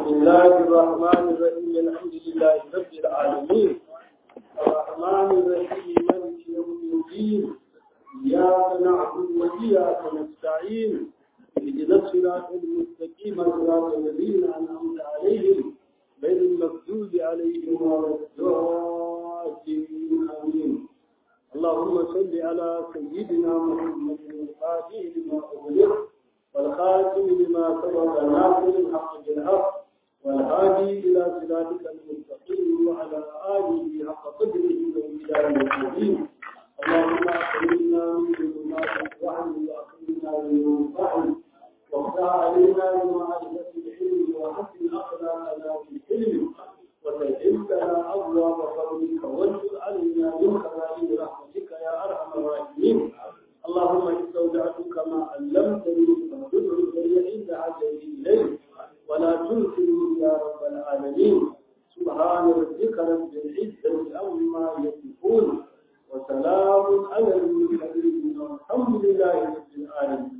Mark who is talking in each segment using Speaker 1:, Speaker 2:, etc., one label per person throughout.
Speaker 1: بسم الله الرحمن الرحيم الحمد لله رب العالمين الرحمن الرحيم مالك يوم الدين إياك نعبد وإياك نستعين اهدنا الصراط المستقيم صراط الذين أنعمت عليهم غير المغضوب عليهم ولا الضالين آمين اللهم صل على سيدنا محمد الفاتح لما أغلق والخاتم لما سبق ناصر الحق بالحق والهادي إلى صراطك المستقيم وعلى آله حق قدره وإلى الدين اللهم أكرمنا من ظلمات الوحي وأكرمنا من نور الفهم وافتح علينا بمعرفة العلم وحسن أخلاقنا في العلم وسجل لنا أبواب فضلك وانشر علينا من خزائن رحمتك يا أرحم الراحمين اللهم استودعتك ما علمتني فاغفر لي عند حاجتي إليه ولا تنسني يا رب العالمين سبحان ربك رب العزة عما يصفون وسلام على المرسلين والحمد لله رب العالمين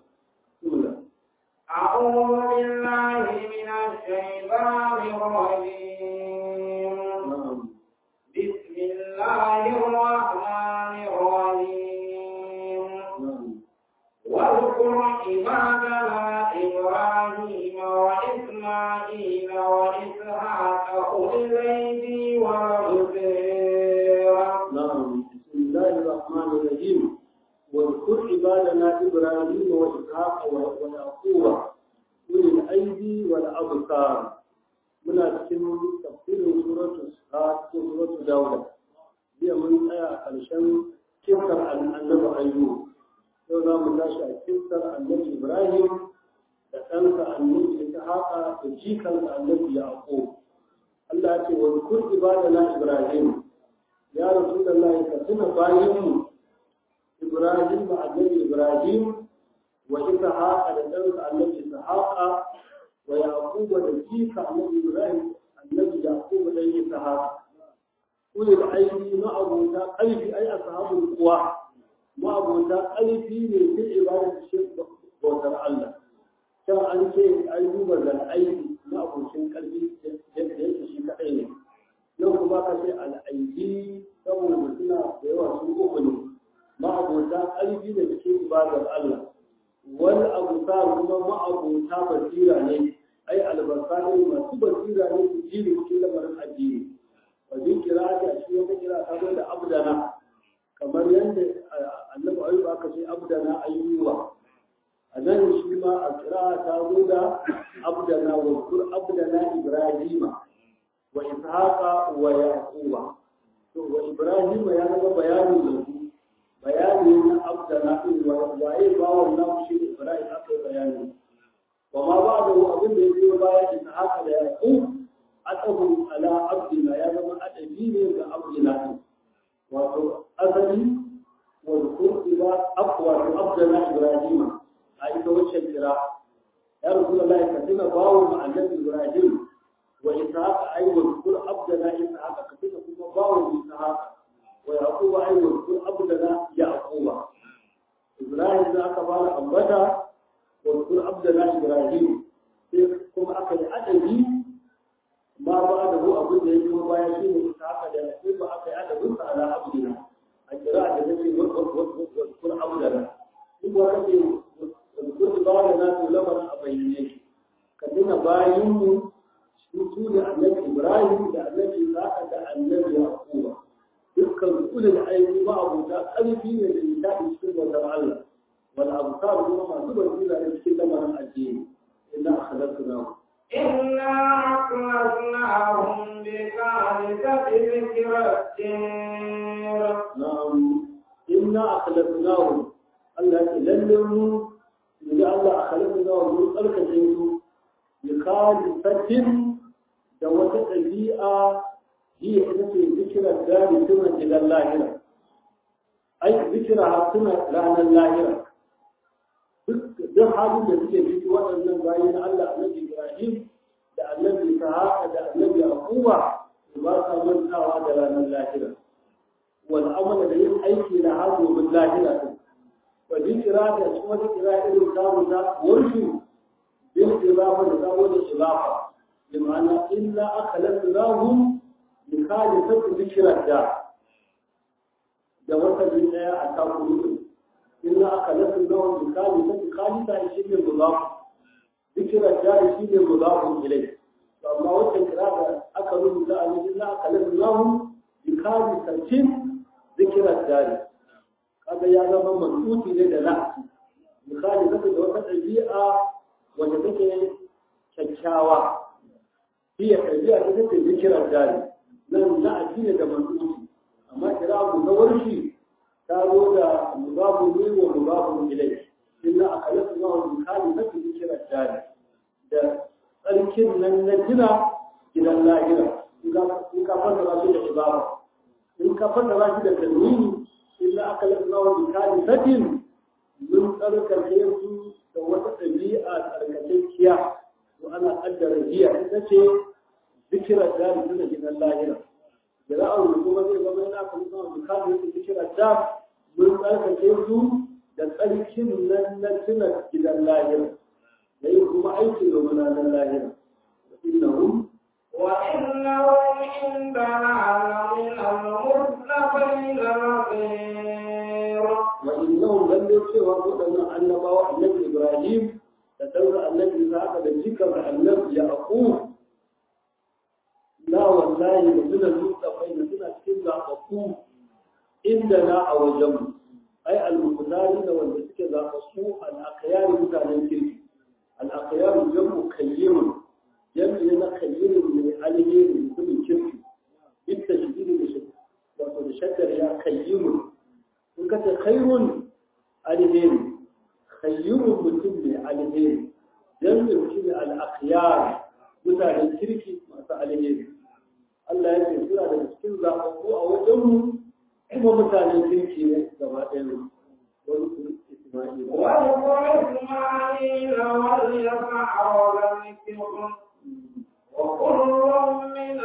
Speaker 2: أعوذ بالله من الشيطان الرجيم بسم الله الرحمن الرحيم واذكر عبادنا إبراهيم وإسماعيل وإسحاق أولي الأيدي والأبصار
Speaker 1: نعم بسم الله الرحمن الرحيم واذكر عبادنا ابراهيم واسحاق ويعقوب اولي الايدي والابصار muna cikin tafsirin suratu sa'ad ko suratu dauda jiya mun tsaya a ƙarshen kisar annabi ayyub yau za mu tashi a kisar annabi ibrahim da ɗansa annabi ishaqa da jikansa annabi yaqub Allah ya ce wa zkur ibadana ibrahim ya rasulullahi ka tuna bayanmu ibrahim da annabi ibrahim wa ishaqa da ɗansa annabi ishaqa wa yaquba da jika annabi ibrahim annabi yaquba da ishaqa kullu da aiki ma'abuta ƙarfi ai ashabul quwa ma'abuta ƙarfi ne fil ibadati shi bautar Allah kan an ce ayyuba da aiki ma'abucin ƙarfi yadda yake shi kaɗai ne yau kuma ka ce al'aiki saboda suna da yawa sun uku ne ma'abota ƙarfi da cikin ibadar Allah wani abu sa kuma ma'abota basira ne ai albasa ne masu basira ne su jiri cikin lamarin addini wajen kira ta shi wata kira ta zo da abdana kamar yadda annabi ayyuba aka ce abdana ayyuba a nan shi ma a kira ta zo da abdana wa kur abdana ibrahima wa ishaqa wa yaquba to wa ibrahima ya zama bayanin da su bayani na abdana din wa waye bawon nan shi ibrahim aka bayani wa ma ba'da abin da yake baya ishaqa da yaqub atahu ala abdina ya zama adabi ne ga abdina wato asali wa kur ila aqwa abdana ibrahima a ita wacce kira ya rasulullahi ka tuna bawon annabi ibrahim وإسحاق أي واذكر عبدنا إسحاق كتب كما باو إسحاق ويعقوب أي واذكر عبدنا يعقوب إبراهيم ذاك قال أبدا واذكر عبدنا إبراهيم كما أكل أدبي ما بعده أبدا يكون بايا شيء إسحاق يعقوب أكل أدب على عبدنا القراءة التي واذكر عبدنا ثم كتب واذكر عبادنا لمن أبينيه كتبنا بايين su da annabi ibrahim da annabi isaka da annabi yaquba dukkan ulul aiki ba abuta ƙarfi ne da nishadi cikin wannan Allah wal absar kuma masu basira ne cikin lamarin addini inna akhlaqnahu
Speaker 2: إنا أخلصناهم بخالصة ذكر الدين
Speaker 1: na'am inna akhlaqnahu Allah ya lalle mu idan Allah akhlaqnahu mun tsarkake su bi khalisatin da wata ɗabi'a hiya ita ce zikirar gari suna gidan lahira ai zikira suna ranar lahira duk halin da suke ciki waɗannan bayan Allah annabi Ibrahim da annabi Ishaqa da annabi Yaquba ba sa mantawa da ranar lahira wal amala da yin aiki da hazo min lahira din wa zikira da kuma zikira irin samu ta warshu bil izafa da samu da izafa bima'ana illa akhlasnahum bi khalisati dhikra da da wata bin daya a takuru illa akhlasnahum bi khalisati khalisa shi ne mudaf dhikra da shi ne mudaf ilayhi to amma wata kira da aka rubuta a cikin illa akhlasnahum bi khalisatin dhikra da kaga ya zama mansuti ne da na'ati misali zaka da wata ɗabi'a wanda take kyakkyawa iya ɗabi'a ta take zikirar jari nan na'ati ne da mansuti amma kira mu na warshi ta zo da mubabu ne wa mubabu ilai inna akalatu na wani misali na take zikirar jari da tsarkin nan na jina gidan lahira in ka fassara shi da ibara in ka fassara shi da tanwini illa aka lafa wa bikali satin mun tsarkake su da wata ɗabi'a tsarkakekkiya to ana ƙaddara jiya ita ce zikirar da da tuna gidan lahira da za a rubuta kuma zai zama yana aka lafa wa bikali satin zikirar da mun tsarkake su da tsarkin nan na tuna gidan lahira da yin kuma aiki da munanan lahira innahum
Speaker 2: وإنهم عندنا لمن المرسلين الأخير
Speaker 1: وإنهم لم يكفروا أن النبوة النبي إبراهيم تدور النبي إسحاق ذكر النبي يعقوب لا والله من المصطفين سنة كذا أقوم عندنا أو جمع أي المختارين والمسك ذا قصوح الأخيار مكان الكرك الأخيار جمع خير جمع لنا خير من عليه من كل كرك بالتشديد بشدة وتشدد يا خير in ka ce khairun alheri khairun mutum ne alheri jami'in shi ne al'akiyar mutanen kirki masu alheri Allah ya ce suna da cikin zaɓaɓɓu a wajenmu kuma mutanen kirki ne gaba ɗaya ne wani kuma Isma'il.
Speaker 2: واذكر إسماعيل واليسع وذكر وكل من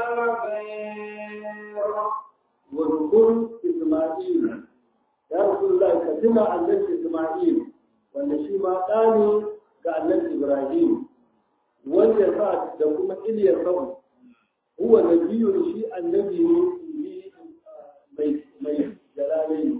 Speaker 2: الخير
Speaker 1: واذكر إسماعيل ya Rasulullah ka tuna annabi Isma'il wanda shi ma ɗa ne ga annabi Ibrahim wanda sa da kuma Iliyar Sa'u huwa nabiyun shi annabi ne mai mai jalalai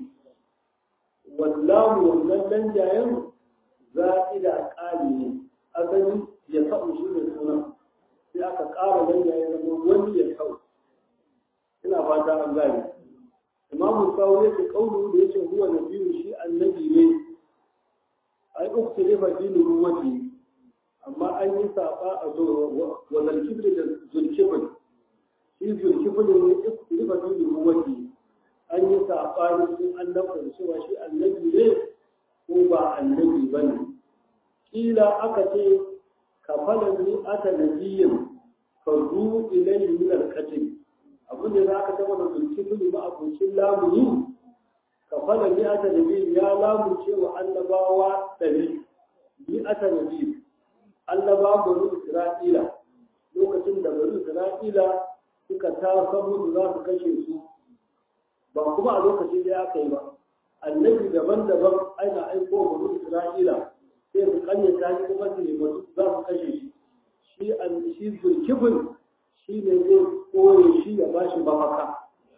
Speaker 1: wallahu wannan dan jayen za'ida ƙali ne asali ya sa'u shi ne suna sai aka ƙara dan jayen zama wani ya sa'u ina fata an gane imamu sawo ya ce kaulu da ya ce huwa na biyu shi annabi ne ai uku ne fa dinu ruwati amma an yi saba a zo wa zalkifli da zulkifli shi zulkifli ne uku ne fa dinu ruwati an yi saba ne sun annabta da cewa shi annabi ne ko ba annabi ba ne kila aka ce kafalan ni ata nabiyin fardu ilayhi min al-qatl abin da za ka taba da zulki tuni ba abokin lamuni ka fada ni ata nabi ya lamunce wa annabawa ɗari ni ata nabi annaba bari isra'ila lokacin da bari isra'ila suka ta samu za su kashe su ba kuma a lokacin da aka yi ba annabi daban-daban aina aiko bari isra'ila sai su kanyata shi kuma su nemi za su kashe shi shi shi zulkifin shi ne zai koye shi ya ba shi mafaka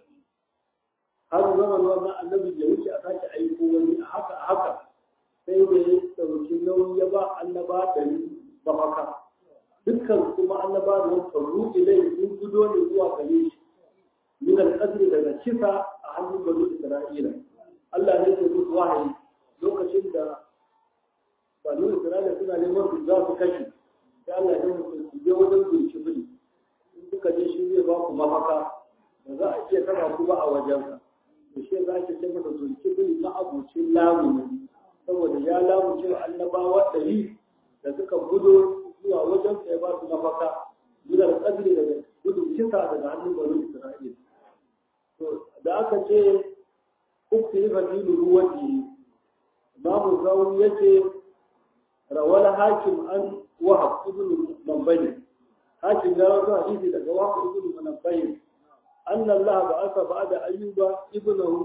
Speaker 1: har zaman wannan annabi ya wuce a sake aiko wani a haka a haka sai da ya ɗauki nauyi ya ba annaba da mafaka dukkan kuma annaba da wani faru ilai sun gudo ne zuwa gare shi min al daga kisa a hannun bani isra'ila Allah ne ke musu wahayi lokacin da bani isra'ila suna neman su za su kashe sai Allah ya musu su je wajen zulki bili suka je shi zai ba ku mafaka ba za a iya taba ku ba a wajensa da shi za ki ce masa zulki bin na abucin lamuni saboda ya lamunce wa annabawa ɗari da suka gudo zuwa wajensa ya ba su mafaka minar ƙadri daga gudun kisa daga hannun bani isra'il to da aka ce uku yi fadilu ruwaji babu zaun yace rawal hakim an wahab ibn mambani hakim ya rasu hadisi daga wahab ibn mambani أن الله بعث بعد أيوب ابنه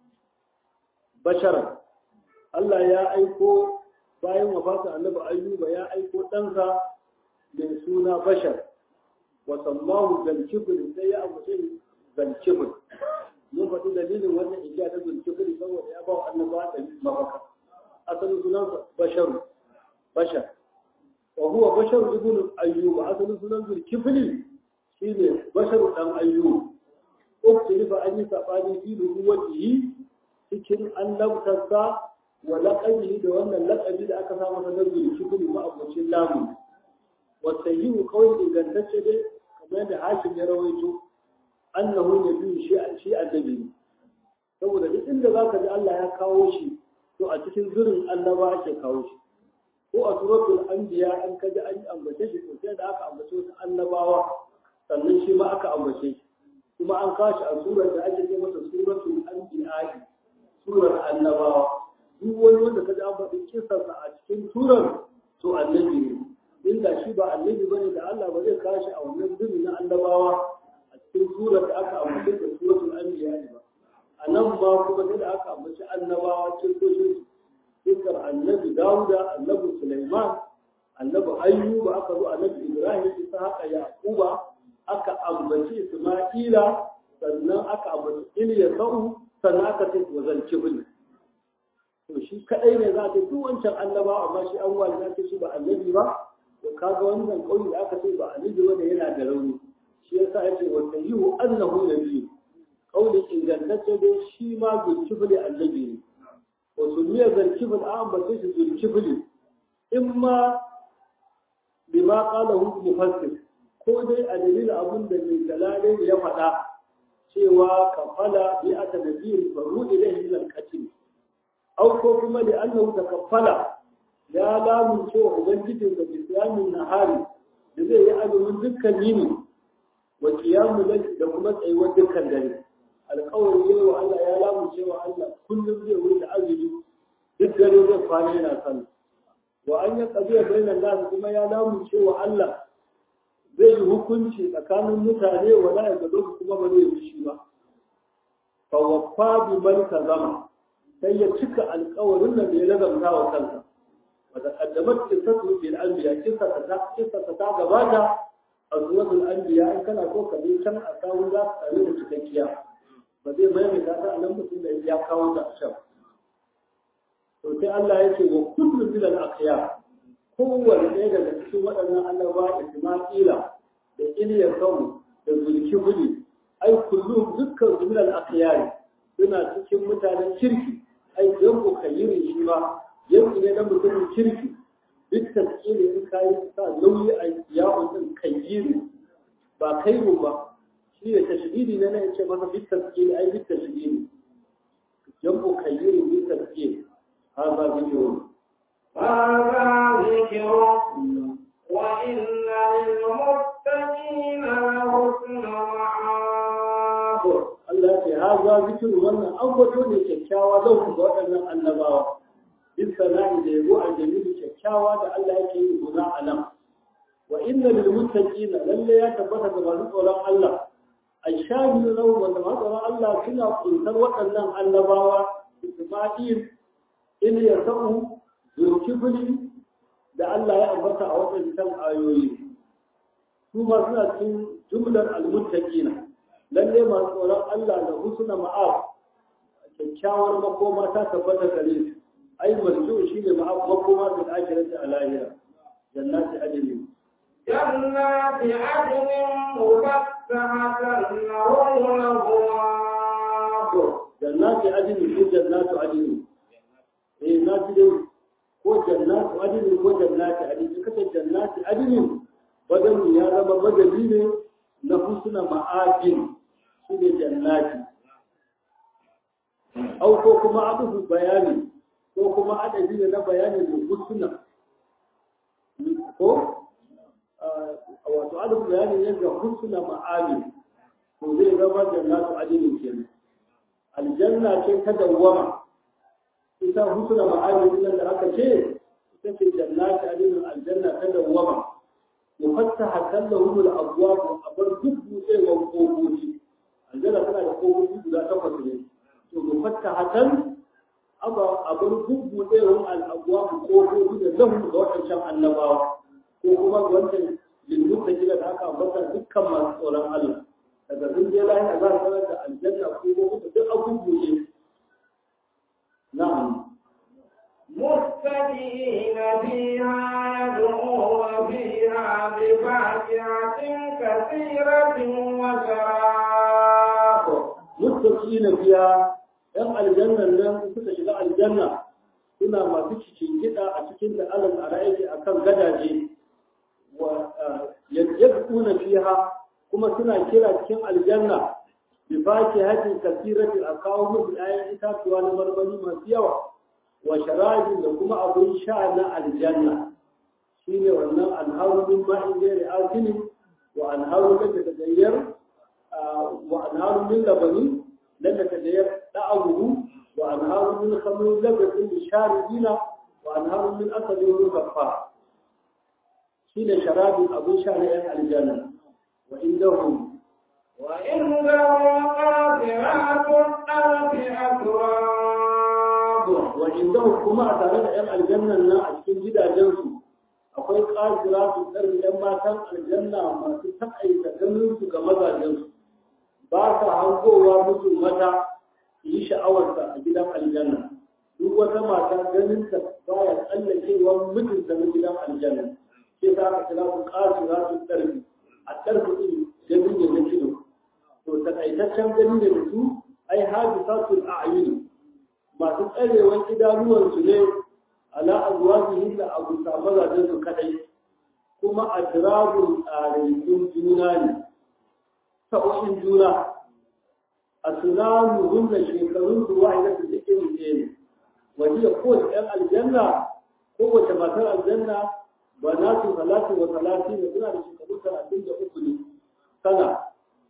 Speaker 1: بشرا Allah ya aiko bayan wafatin annabi ayyuba ya aiko ɗansa mai suna bashar wa sammahu zalkifil sai ya ambace zalkifil mun faɗi dalilin wannan igiya ta zalkifil saboda ya ba wa annaba da mafaka asalin sunansa basharu bashar wa huwa basharu ibn ayyub asalin sunan zalkifil shine basharu dan ayyub uktilifa an yi sabani fi nubuwatihi cikin annabtarsa wa laƙabihi da wannan laƙabi da aka samu ta nazari shukuri ma abocin lamu wa sayyihu kawai ingantacce dai kamar yadda hakim ya rawaito annahu nabiyyu shi shi annabi saboda duk inda zaka ji Allah ya kawo shi to a cikin zurin annaba ake kawo shi ko a suratul anbiya an kaji an ambace shi to sai da aka ambace wasu annabawa sannan shi ma aka ambace shi kuma an kawo shi a surar da ake ce masa suratul anbiya surar annabawa duk wani wanda ka ji an faɗi kisarsa a cikin turar to annabi ne inda shi ba annabi ba ne da Allah ba zai kashi a wannan zubi na annabawa a cikin turar da aka ambaci da suratul anbiya ne ba a nan ba kuma sai da aka ambaci annabawa cikin kisar annabi Dawuda annabi Sulaiman annabi Ayyuba aka zo annabi Ibrahim isa haka Yaquba aka ambaci Isma'ila sannan aka ambaci Ilyasau sannan aka ce wazan kibli to shi kadai ne za ta duk wancan annaba amma shi an wani zai shi ba annabi ba to kaga wannan kauli da aka ce ba annabi wanda yana da rauni shi yasa yace wa sayyihu annahu nabi kauli ingantacce dai shi ma zulkifli annabi ne wa sunniya zulkifli an ba sai shi zulkifli in ma bima qalahu mufassir ko dai a dalilin abin da mai galale ya faɗa cewa kafala bi ata nabiyyin faru ilayhi min al-qatl aw ko kuma da annahu takaffala ya lamun cewa ubangijin da islamin nahari da zai yi azumin dukkan yini wa qiyamu da kuma tsayuwar dukkan dare alƙawari yayi wa Allah ya lamun cewa Allah kullum zai wuce azumi duk dare zai kwana yana sallah wa an ya qadiya bainan nas kuma ya lamun cewa Allah zai yi hukunci tsakanin mutane wa la ya kuma ba zai yi shi ba fa waffa bi man zama. sai ya cika alkawarin da ya lazamta wa kansa wata kaddamat qissatu bil anbiya kissa ta kissa ta gabata a suratul anbiya in kana so ka je can a kawo za ka tsare da cikakkiya ba zai maimaita ta a nan mutum da ya kawo ta a can to sai Allah ya ce wa kullu min al aqyar kowanne ɗaya daga cikin waɗannan annaba Isma'ila da Ilyasau da Zulkifli ai kullu dukkan min al aqyar suna cikin mutanen kirki ai yan ku kayirin shi ba yanzu ne na mutumin kirki duk taskiri in kayi sa nauyi a yawon din kayyiri ba kairu ba shi ne tashdidi ne na yace masa duk taskiri ai duk tashdidi yan ku kayirin duk taskiri هذا ذكر
Speaker 2: هذا ذكر وإن للمتقين لحسن مآب
Speaker 1: Allah ce ha za zikir wannan ambato ne kyakkyawa lau ga waɗannan annabawa bin sana'i da yabo a jami'in kyakkyawa da Allah yake yi guna a nan wa inna lil muttaqina lalle ya tabbata ga masu tsoron Allah aishabi lahu wanda masu tsoron Allah suna kuntar waɗannan annabawa Isma'il Ilyasau Zulkifli da Allah ya ambata a waɗannan ayoyi su ma suna cikin jumlar al-muttaqina lalle masu tsoron Allah da husna ma'ab kyakkyawar makoma ta tabbata gare su ai marju shi ne ma'ab makoma da akirati a lahira jannati adini
Speaker 2: جنات عدن مفتحة لهم الأبواب
Speaker 1: jannati adini ko jannatu adini eh na ji dai ko jannatu adini ko jannati adini kace jannati adini wajen ya zama madadi ne na husna ma'abin shi ne jannati au ko kuma abubu bayani ko kuma adadi ne na bayani da husna ko wato adubu bayani ne ga husna ma'abin to zai zama jannatu adinin kenan aljanna ce ta dawwama ita husna ma'abin nan da aka ce ita ce jannatu adinin aljanna ta dawwama mufattaha kallahu al-abwab abar duk buɗewar kofofi aljanna tana da kofofi guda takwas ne to mufattahatan aba abar duk buɗewar al-abwab kofofi da lahu ga wadancan annabawa ko kuma ga wancan lilmuttaqina da aka ambata dukkan tsoron Allah daga sun je lahira za su sanar da aljanna ko ko duk abubuwa na'am
Speaker 2: متكئين فيها يدعون فيها بفاكهة كثيرة وشراب
Speaker 1: muttaqina fiha yan aljannan nan suka shiga aljanna suna masu cikin gida a cikin da alal araiki akan gadaje wa yadquna fiha kuma suna kira cikin aljanna bi fakihatin kasiratin akawu musu ayan itatuwa na marmari masu yawa wa sharabin da kuma abin sha na aljanna shine wannan anharu min ma'in ghairi asinin wa anharu da tagayyar wa anharu min labani lam tagayyar da'amuhu wa anharu min khamrin labatin lisharibina wa anharu min asalin mukaffa shine sharabin abin sha na yan aljanna wa indahum
Speaker 2: وإنهم قاصرات الطرف أتراب
Speaker 1: wa indahum kuma a tare da yan aljannan nan a cikin gidajensu akwai qasiratu darbi yan matan aljanna masu takaita ganin su ga mazajensu ba sa hangowa musu mata su yi sha'awarsa a gidan aljanna duk wata mata ganin ta baya tsallakewa mijinta na gidan aljanna sai za ka kira su qasiratu darbi a darbi din ganin ne na kido to takaitaccen gani ne da su ai hadisatul a'yun masu tsarewan idanuwansu ne ala azwajihin da abu mazajen su kadai kuma adrabun tsaraikun juna ne sa'o'in juna a sunanu hunna shekarun su wa'ida su duk iri ɗaya ne wani kowace ɗan aljanna kowace matar aljanna ba na su salatu wa salati ne suna da shekaru talatin da uku ne sana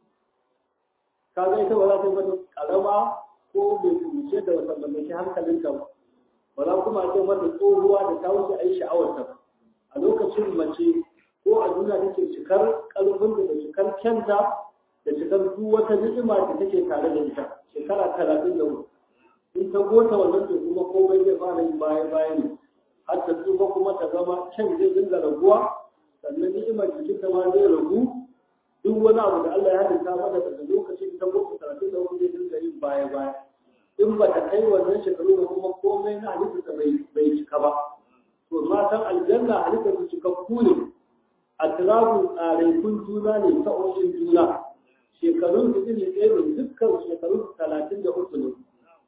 Speaker 1: kaga ita ba za ta yi mata karama ko bai kuce da wata mallaki hankalinta ba ba za kuma ce mata tsohuwa da ta wuce a yi sha'awarta a lokacin mace ko a duniya take cikar ƙarfin da cikar kyanta da cikar duk wata ni'ima da take tare da ita shekara talatin da hudu in ta gota wannan to kuma komai zai fara yin baya baya ne har ta tsufa kuma ta zama kyan zai dinga raguwa sannan ni'imar jikinta ma zai ragu duk wani abu da Allah ya halitta mata daga lokacin ta gota talatin da hudu zai dinga yin baya baya in ba ta kai wannan shekaru ba kuma komai na halittarsa bai cika ba to matan aljanna halittar su cikakku ne a tirabun tsaraikun juna ne sa'o'in juna shekarun su iri ɗaya ne dukkan shekarun talatin da uku ne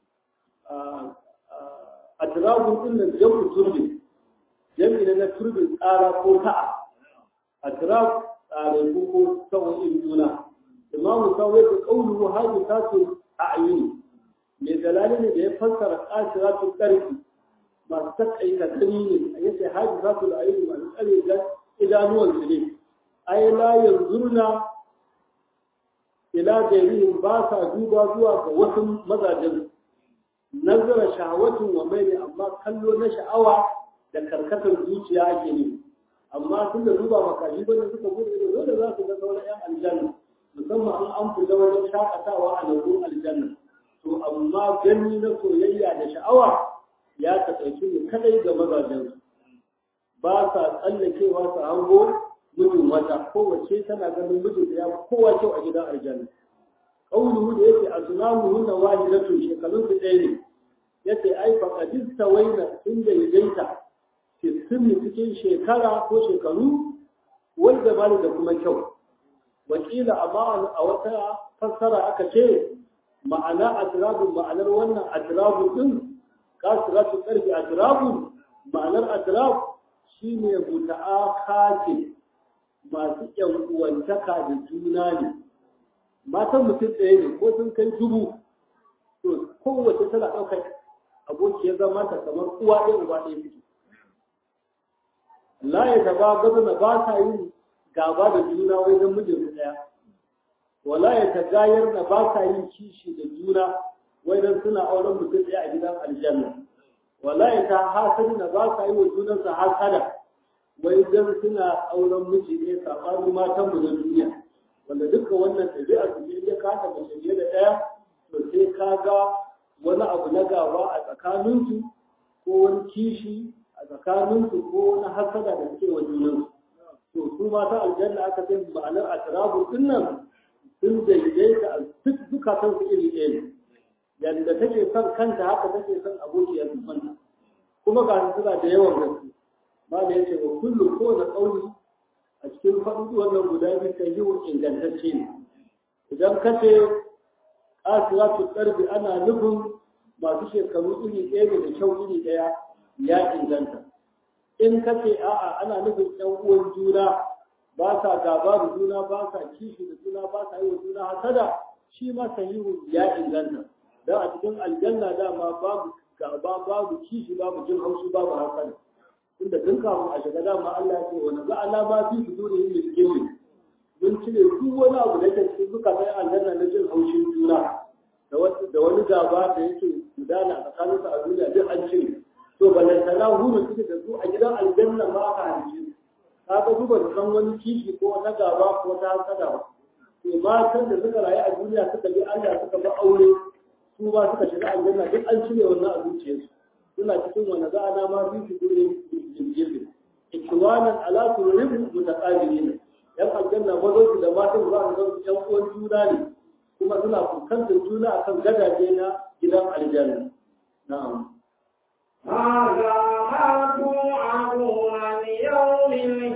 Speaker 1: a tirabun ɗin nan jam'u turbin jam'i na turbin tsara ko ta'a a tirab tsaraiku ko sa'o'in juna imamu sawai da ƙaunuhu hajji tasu a ayyuni mai dalali ne da ya fassara ƙasiratu ƙarfi masu takaita gani ne a yace haji za su da ayyuka masu tsare da idanuwan su ne ai la yanzurna ila gairihim ba sa duba zuwa ga wasu mazajen nazara shahawatin wa mai amma kallo na sha'awa da karkatar zuciya ake ne amma tun da duba makashi bane suka gudu da dole za su ga sauran yan aljanna musamman an an fita wajen shakatawa a lambun aljanna to amma gani na soyayya da sha'awa ya taƙaice ne kadai ga mazajen ba sa tsallakewa su hango mijin wata kowace tana ganin mijin da ya kowa kyau a gidan aljanna ƙauluhu da yake a sunamu hunna wahidatun shekarun su ɗaya ne yace ai fa qadis tawaina sun daidaita fi sunni cikin shekara ko shekaru wal jamali da kuma kyau wakila amma a wata fassara aka ce ma'ana atirabun ma'anar wannan atirabun din kasiratu karfi atirabun ma'anar atirab shine muta'akati masu yan uwantaka da juna ne matan mutum ɗaya ne ko sun kai dubu to kowace tana ɗaukar abokiyar zama ta kamar uwa ɗaya uba ɗaya suke la ya taba gaba ba sa yin gaba da juna wai don mijinsu ɗaya wala ya tagayar na ba sa yin kishi da juna wai dan suna auren mutum ɗaya a gidan aljanna wala ya ta hasadi na ba sa yi wa junansa hasada wai dan suna auren miji ɗaya saɓanin matan mu na duniya wanda duka wannan ɗabi'a su ne ya kasa mace fiye da ɗaya to sai ka ga wani abu na gaba a tsakaninsu ko wani kishi a tsakaninsu ko wani hasada da suke wa junansu to su mata aljanna aka sai ma'anar atrabu din nan sun daidaita a duk zukatan su iri ɗaya ne yadda take son kanta haka take son abokiyar zumanta kuma ga suna da yawan gaske ma da yace wa kullu ko da kauli a cikin faɗin wannan guda biyu kan yi ingantacce ne idan ka ce asiratu ƙarfi ana nufin masu shekaru iri ɗaya ne da kyau iri ɗaya ya inganta in ka ce a'a ana nufin ƴan uwan juna ba sa gaba da juna ba sa kishi da juna ba sa yi wa juna hasada shi ma sahihu ya inganta dan a cikin aljanna dama babu gaba babu kishi babu jin haushi babu hasada inda tun kafin a shiga dama Allah ya ce wa naza alama fi sudurihim min ghilli mun cire duk wani abu da yake cikin suka sai aljanna na jin haushin juna da wani gaba da yake gudana a tsakaninsu a duniya duk an cire to balantana huru suke da su a gidan aljanna ma aka halice ka ga duba da san wani kishi ko wata gaba ko wata hasada ba to matan da suka rayu a duniya suka bi Allah suka ba aure su ma suka shiga aljanna duk an cire wannan a zuciyarsu suna cikin wani za a nama fi su dole jirgin ikiwanan ala tururin mutaqabilin yan aljanna mazan su da matan za su zama yan uwan juna ne kuma suna fuskantar juna akan gadaje na gidan aljanna na'am
Speaker 2: هذا ما توعدون ليوم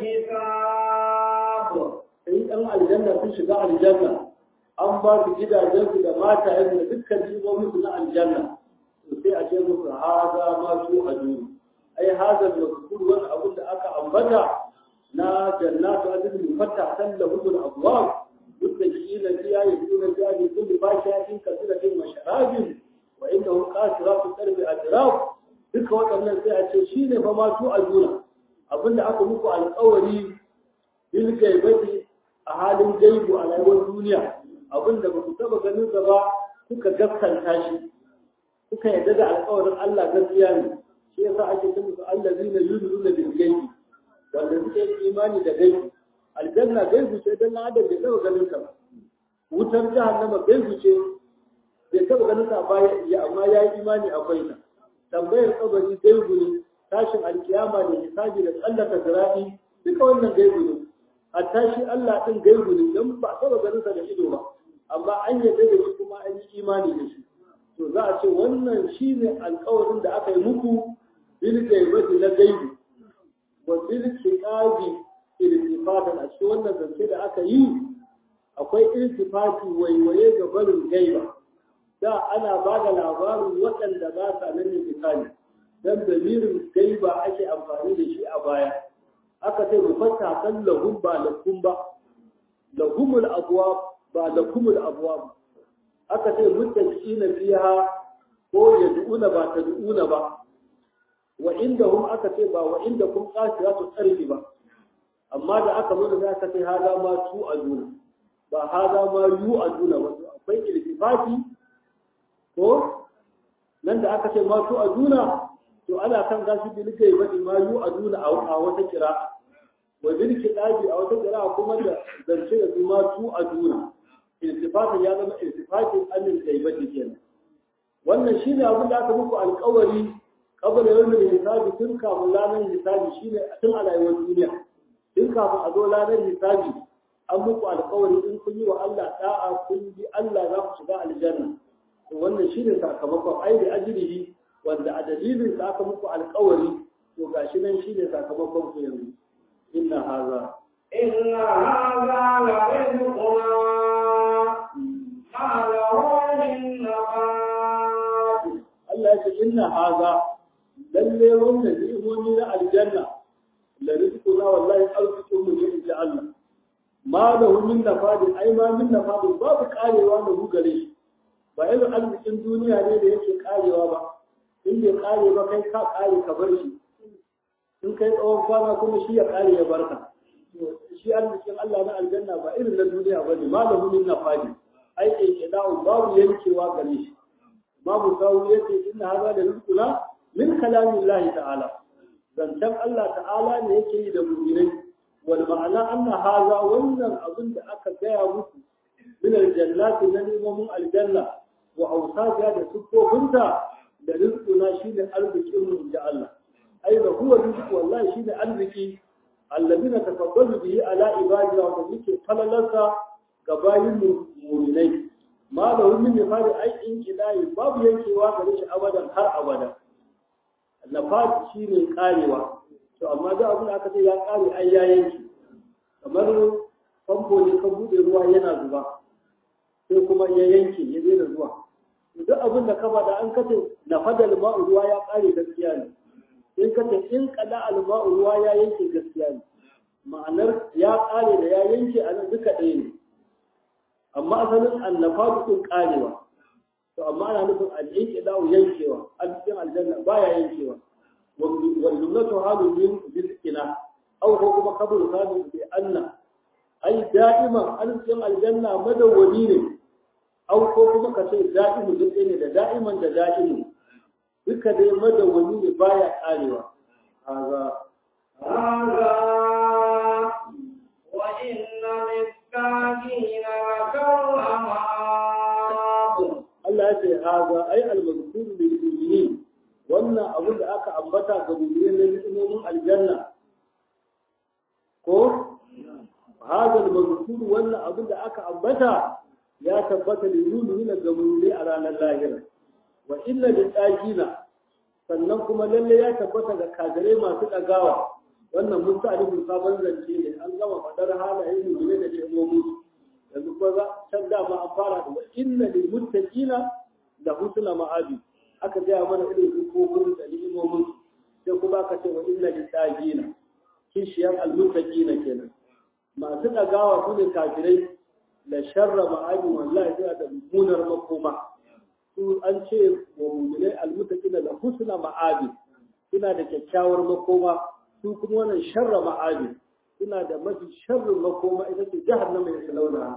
Speaker 2: الحساب
Speaker 1: sai yan aljanna sun shiga aljanna an ba su gidajensu da matayensu da dukkan jimominsu na aljanna to sai a ce musu haza ma su a duni ai haza da kukur wani abin da aka ambata na jannatu adin mufatta salla hudul abwab muttaqina fiha yaduna fiha bi kulli fashatin kasiratin wa sharabin wa innahu qasiratu qalbi atraf duka waɗannan sai a ce shine fa ma su a duna abinda aka muku alƙawari bil gaibati a halin gaibu a rayuwar duniya abinda ba ku taba ganin sa ba kuka gaskanta shi kuka yarda da alƙawarin Allah gaskiya ne shi yasa ake ce musu allazina yu'minuna bil gaibi wanda suke yin imani da gaibi aljanna gaibu ce dan adam bai taba ganin sa ba wutar jahannama gaibu ce bai taba ganin sa ba ya amma ya yi imani akwai ta tambayar kabari gaibu ne tashin alkiyama da hisabi da tsallaka zirafi duka wannan gaibu ne a tashi Allah din gaibu ne dan ba taba ganin sa da ido ba amma an yarda da shi kuma an yi imani da shi to za a ce wannan shi ne alkawarin da aka yi muku bil gaibati na gaibi wa bil kiqabi iltifatan a cikin wannan zance da aka yi akwai iltifati waiwaye ga barin gaiba da ana ba da labarin waɗanda ba sa nan ne misali dan damirin gaiba ake amfani da shi a baya aka ce mufatta kan lahum ba lakum ba lahumul abwab ba lakumul abwab aka ce muttaqina fiha ko yad'una ba tad'una ba wa indahum aka ce ba wa indakum qasiratu tsarfi ba amma da aka zo da aka ce hada ma tu aduna ba hada ma yu aduna ba akwai iltifati ko nan da aka ce ma tu aduna to ana kan gashi bil gaibati ma yu aduna a wata kira wa bil kitabi a wata kira kuma da zance da ma tu aduna iltifatin ya zama iltifatin anil gaibati kenan wannan shine abin da aka muku alƙawari kabla yawmin hisabi tun kafin ranar hisabi shine tun a rayuwar duniya tun kafin a zo ranar hisabi an muku alƙawari in kun yi wa Allah da'a kun bi Allah za ku shiga aljanna to wannan shine sakamakon ai da ajrihi wanda a dalilin sa aka muku alƙawari to gashi nan shine sakamakon ku yanzu inna haza
Speaker 2: إن هذا لرزقنا ما له من نفاد
Speaker 1: Allah ya ce inna haza lalle wannan ni'imomi na aljanna la rizquna wallahi arzikin mu ne insha Allah ma da hu min nafadin ai ma min nafadin babu karewa da hu gare shi ba irin arzikin duniya ne da yake karewa ba in bai kare ba kai ka kare ka bar shi in kai tsawon kwana kuma shi ya kare ya barka shi arzikin Allah na aljanna ba irin na duniya ba ne ma da hu min nafadin ai ke babu yankewa gare shi babu sawu yace inna hadha da rizquna min kalamillahi ta'ala zancen Allah ta'ala ne yake yi da mu'minai wal ma'ana anna hadha wannan abin da aka gaya musu min aljannati na neman aljanna wa awsafiya da sukofinta da rizquna shine arzikin mu inda Allah ai da huwa rizqu wallahi shine arziki allazina tafaddalu bihi ala ibadi wa muke falalarsa ga bayin mu'minai ma da wani ne fara aikin kidayi babu yankewa gare shi abadan har abada nafat shine karewa to amma da abin da aka ce ya kare ai ya yanke kamar famfo ne ka bude ruwa yana zuba sai kuma ya yanke ya daina zuwa duk abin da ka faɗa an kace na fadal ma'u ruwa ya kare gaskiya ne in kace in kada alma'u ruwa ya yanke gaskiya ne ma'anar ya kare da ya yanke a nan duka ɗaya ne amma asalin annafatu din karewa to amma ana nufin al-inqida'u yankewa a cikin aljanna baya yankewa wal jumlatu halu min bil-ina aw ko kuma kabul halu bi anna ai da'ima an cikin aljanna madawwami ne aw ko kuma ka ce da'imu duk ne da da'iman da da'imu duka dai madawwami ne baya karewa haza
Speaker 2: هذا وإن للكافرين لشر مآب
Speaker 1: Allah ya ce haza ai al-mazkur lil mu'minin wannan abin da aka ambata ga mu'minin na ni'imomin aljanna ko haza al-mazkur wannan abin da aka ambata ya tabbata lil mu'minin ga mu'minin a ranar lahira wa inna lil tajina sannan kuma lalle ya tabbata ga kagare masu dagawa wannan musta'alifin sabon zance ne an gama fadar halayen mu'minin da ni'imomin yanzu kuma za can dama an fara da inna lil muttaqina da husna ma'abi aka gaya mana irin hukumomin da ni'imomin sai kuma aka ce wa inna lil taqina kishiyar al muttaqina kenan masu dagawa su ne kafirai da sharra ma'abi wallahi sai da mummunar makoma su an ce wa mu'minai al muttaqina da husna ma'abi suna da kyakkyawar makoma su kuma wannan sharra ma'abi suna da mafi sharrin makoma ita ce jahannama ya salauna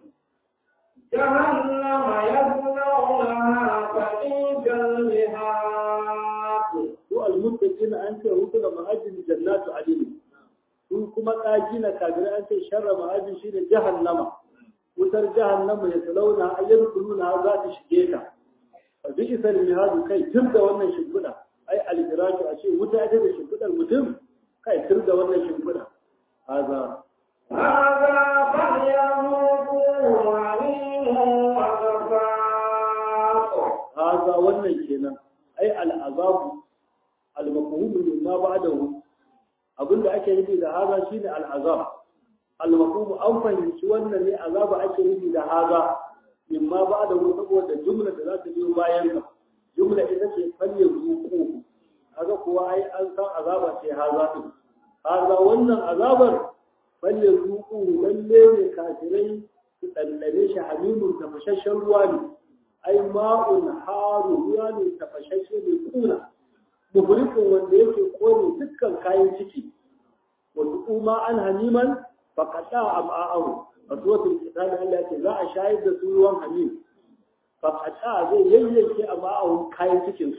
Speaker 2: جهنم يصلونها فبئس المهاد
Speaker 1: su almuttaqina an ce hutu da ma'ajin jannatu adin su kuma kaji na kagira an ce sharra ma'ajin shine jahannama wutar jahannama ya salauna ayyar kuluna za ta shige ta fa bi isal mihadu kai tun da wannan shimfiɗa ai alfirashu a ce wuta ita da shimfiɗar mutum kai tun da wannan shimfiɗa haza
Speaker 2: هذا فليذوقوه حميم وغساق
Speaker 1: haza wannan kenan ai al'azabu al-mafhum mimma ba'dahu abinda ake nufi da haza shine al'azab al-mafhum an fahimci wannan ne azaba ake nufi da haza mimma ba'dahu saboda jumla da za ta biyo bayan ka jumla ita ce falle zuku kaga kuwa ai an san azaba ce haza din haza wannan azabar falle zuku lalle ne kafirai su ɗanɗane shi hamimun tafashashen ruwa ne ai ma'un haru ruwa ne tafashashe ne kuna muhrikin wanda yake kone dukkan kayan ciki wasu kuma an haniman faƙaɗa a ma'a'ahu a suwatul kitab Allah ya ce za a shayar da su ruwan hamim faƙaɗa zai yayyanke a ma'a'ahu kayan cikinsu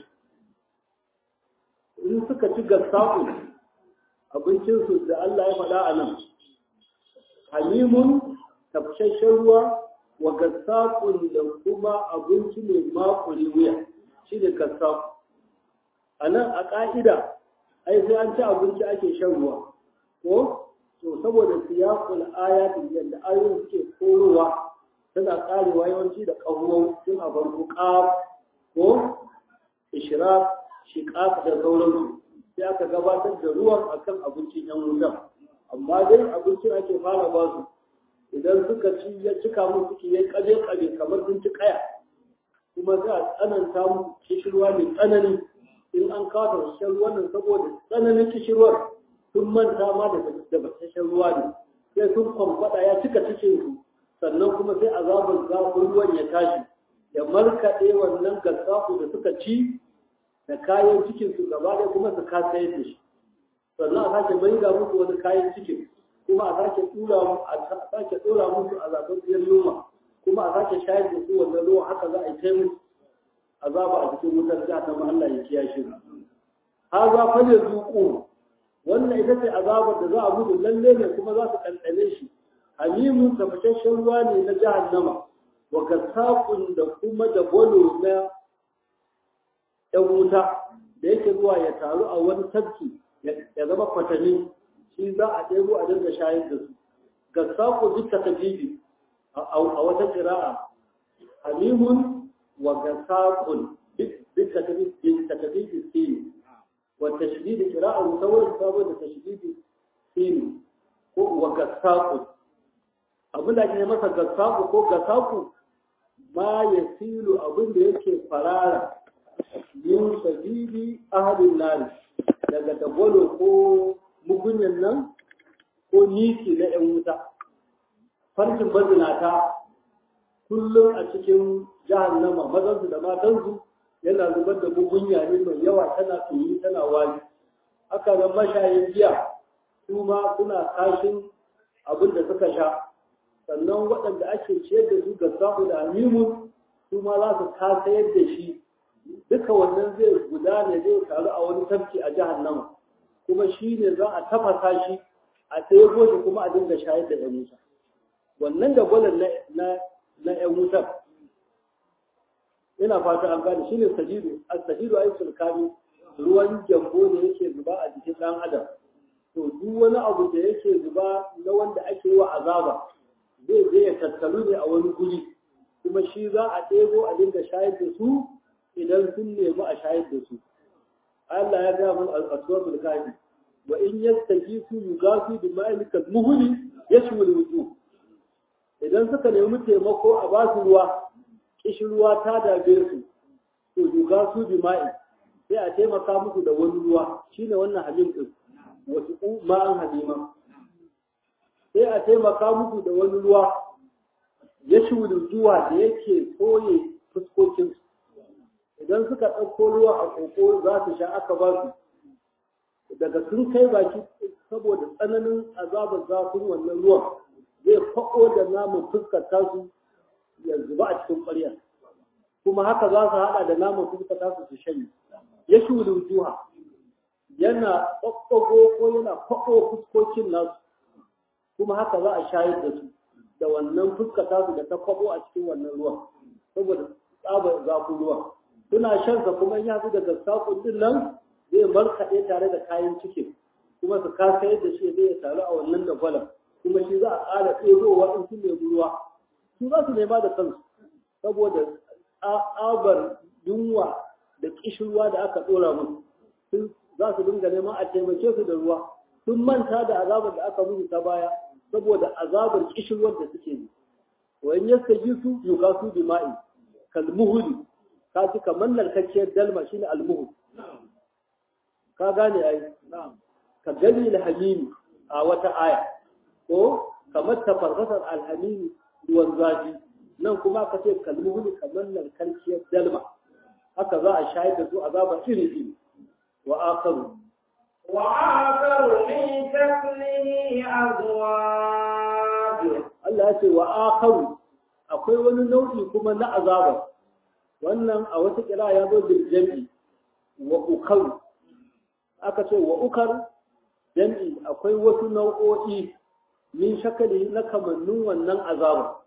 Speaker 1: in suka ci gassaku abincinsu da Allah ya faɗa a nan hamimun tafashashen ruwa wa gassakun da kuma abinci mai makuri wuya shi ne gassaku a nan a ƙa'ida ai sai an ci abinci ake shan ruwa ko to saboda siyaqul ayati yadda ayoyin suke korowa tana karewa yawanci da ƙahuwan tun a farko qaf ko ishraq shiqaq da sauransu sai aka gabatar da ruwan akan abincin yan wutan amma dai abincin ake fara ba su idan suka ci ya cika mu suke ya kabe kabe kamar sun ci kaya kuma za a tsananta mu kishirwa mai tsanani in an kawo shan ruwan nan saboda tsananin kishirwar sun manta ma da gabasashen ruwa ne sai sun kwamfada ya cika cikin su sannan kuma sai azabar zafin ruwan ya tashi ya markaɗe wannan gassafu da suka ci da kayan cikin su gaba ɗaya kuma su kasa yadda shi sannan a sake mai ga musu wani kayan cikin kuma a sake tura a sake ɗora musu a zafin biyar yunwa kuma a sake shayar da su wannan ruwa haka za a yi taimu azaba a cikin wutar jahannama Allah ya kiyashe mu haza fa ne zuqu wannan ita ce azabar da za a gudu lalle ne kuma za su ɗanɗane shi hamimun tafashashen ruwa ne na jahannama wa kasaqun da kuma da bolo na ɗan wuta da yake zuwa ya taru a wani tafki ya zama kwatani shi za a ɗebo a dinga shayar da su gassaku duk takadibi a wata ƙira'a hamimun wa gassakun duk takadibi sini wa tashdidi ƙira'a musawar sabo da tashdidi sini ko wa gassakun abin da ake masa gassaku ko gassaku ma ya silu abin da yake farara yin sabili ahalin nari daga dagwalo ko mugunyan nan ko niki na 'yan wuta farkin bazinata kullum a cikin jahannama mazansu da matansu yana zubar da mugunya ne mai yawa tana tuni tana wani haka nan mashayin giya su ma suna kashin abin da suka sha sannan waɗanda ake ciyar da su ga samu da amimun su ma za su kasa yadda shi duka wannan zai gudana zai taru a wani tafki a jahannama kuma shi ne za a tafasa shi a ɗaya shi kuma a dinga shayar da 'yan wuta wannan da gwalan na 'yan wutar ina fata an gane shi ne sajidu a sajidu ai sulkani ruwan gyambo ne yake zuba a jikin ɗan adam to duk wani abu da yake zuba na wanda ake yi wa azaba zai je ya tattalu ne a wani guri kuma shi za a ɗebo a dinga shayar da su idan sun nemi a shayar da su Allah ya gaya mun al-aswabul kafi wa in yastajisu yugasu bi ma'il kalmuhli yashwil wujuh idan suka nemi taimako a ba su ruwa kishin ruwa ta dabe su to yugasu bi ma'il sai a taimaka musu da wani ruwa shine wannan halim din wasu ma'an halima sai a taimaka musu da wani ruwa yashwil wujuh da yake soye fuskokinsu idan suka ɗauko ruwa a koko za su sha aka ba su daga sun kai baki saboda tsananin azabar zafin wannan ruwan zai faɗo da namun fuskar tasu ya zuba a cikin ƙwarya kuma haka za su haɗa da namun fuskar tasu su shanye ya shuli juha yana ɓaɓɓago ko yana faɗo fuskokin nasu kuma haka za a shayar da su da wannan fuskar tasu da ta kwaɓo a cikin wannan ruwan saboda tsabar zafin ruwan suna shan sa kuma ya fi daga sakon din nan zai markaɗe tare da kayan ciki kuma su kasa yadda shi zai taru a wannan da gwalan kuma shi za a ƙara ɗebowa in sun nemi ruwa su za su nema da kansu saboda tsabar yunwa da ƙishirwa da aka ɗora musu sun za su dinga neman a taimake su da ruwa sun manta da azabar da aka musu ta baya saboda azabar ƙishirwar da suke yi wa in yastajisu yukasu bima'i kalmuhuli ka ci kamar narkakkiyar dalma shine almuhu ka gane ai ka gani alhamimi a wata aya ko kamar tafarrasar alhamimi ruwan zafi nan kuma ka ce kalmuhu kamar narkakkiyar dalma haka za a shayar da su azaba iri iri wa akaru
Speaker 2: wa akaru min shaklihi azwaj
Speaker 1: Allah ya ce wa akaru akwai wani nau'i kuma na azaba wannan a wata kira ya zo bil jam'i wa ukar aka ce wa ukar jam'i akwai wasu nau'o'i min shakali na kamannin wannan azaba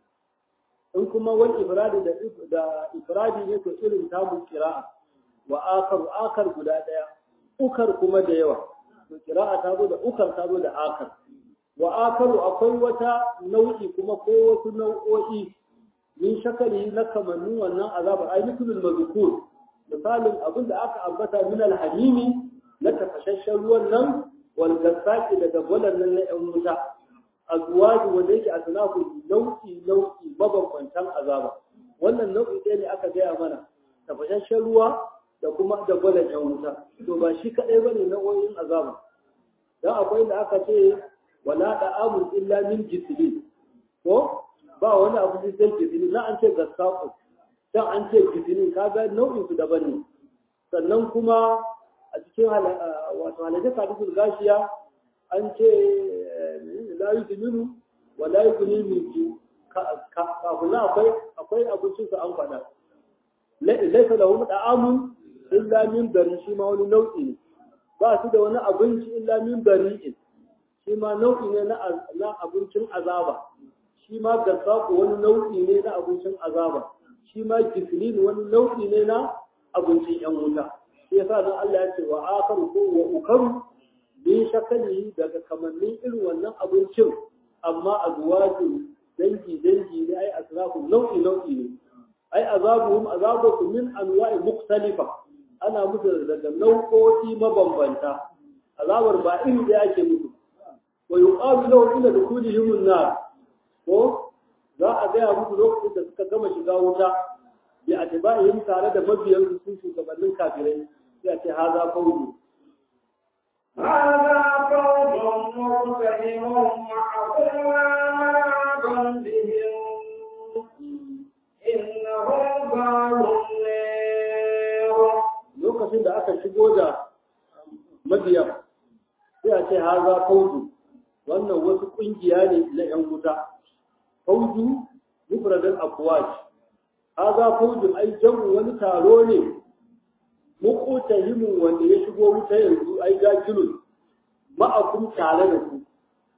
Speaker 1: in kuma wal ifradi da da ifradi ne to irin tamu kira'a wa akar akar guda daya ukar kuma da yawa to kira'a ta zo da ukar ta zo da akar wa akaru akwai wata nau'i kuma ko wasu nau'o'i min shakali na kamannin wannan azabar ai misalul mazkur misalin abin da aka ambata min alhamimi na tafashashen ruwan nan wal gasaki da dagwalan nan na yan wuta azwaji wanda yake a sanafu nau'i nau'i mabambantan azaba wannan nau'i ɗaya ne aka gaya mana tafashashen ruwa da kuma dagwalan yan wuta to ba shi kaɗai bane nau'o'in azaba dan akwai da aka ce wala da'amun illa min jisilin ko ba wani abu da sai gizini na an ce gaskaku dan an ce gizini kaga nau'in su daban ne sannan kuma a cikin wato halaje hadisul gashiya an ce la yuzminu wa la yughni min ju kafin akwai akwai abincin su an faɗa laisa lahum da'amun illa min bari shi ma wani nau'i ne ba su da wani abinci illa min bari'in shi ma nau'i ne na abincin azaba shi ma gassaku wani nau'i ne na abincin azaba shi ma gifilin wani nau'i ne na abincin yan wuta shi yasa dan Allah ya ce wa akaru ko wa ukaru min shakali daga kamannin irin wannan abincin amma azwajin dangi dangi ne ai asrafu nau'i nau'i ne ai azabuhum azabuhum min anwa'i mukhtalifa ana musu daga nau'o'i mabambanta azabar ba iri da ake musu wa yuqalu lahum ila dukhulihim an-nar ko za a gaya musu lokacin da suka gama shiga wuta bi atba'ihim tare da mabiyan su shugabannin kafirai sai a ce haza fawzi
Speaker 2: هذا فوج مرتهم معكم وما بهم إنهم قالوا النار
Speaker 1: lokacin da aka shigo da mabiyan sai a ce haza fawzi wannan wasu kungiya ne na yan wuta fawzu mufradal afwaj haza fawzun ai jamu wani taro ne muqtahimun wanda ya shigo wuta yanzu ai gajilun ma'akum tare da ku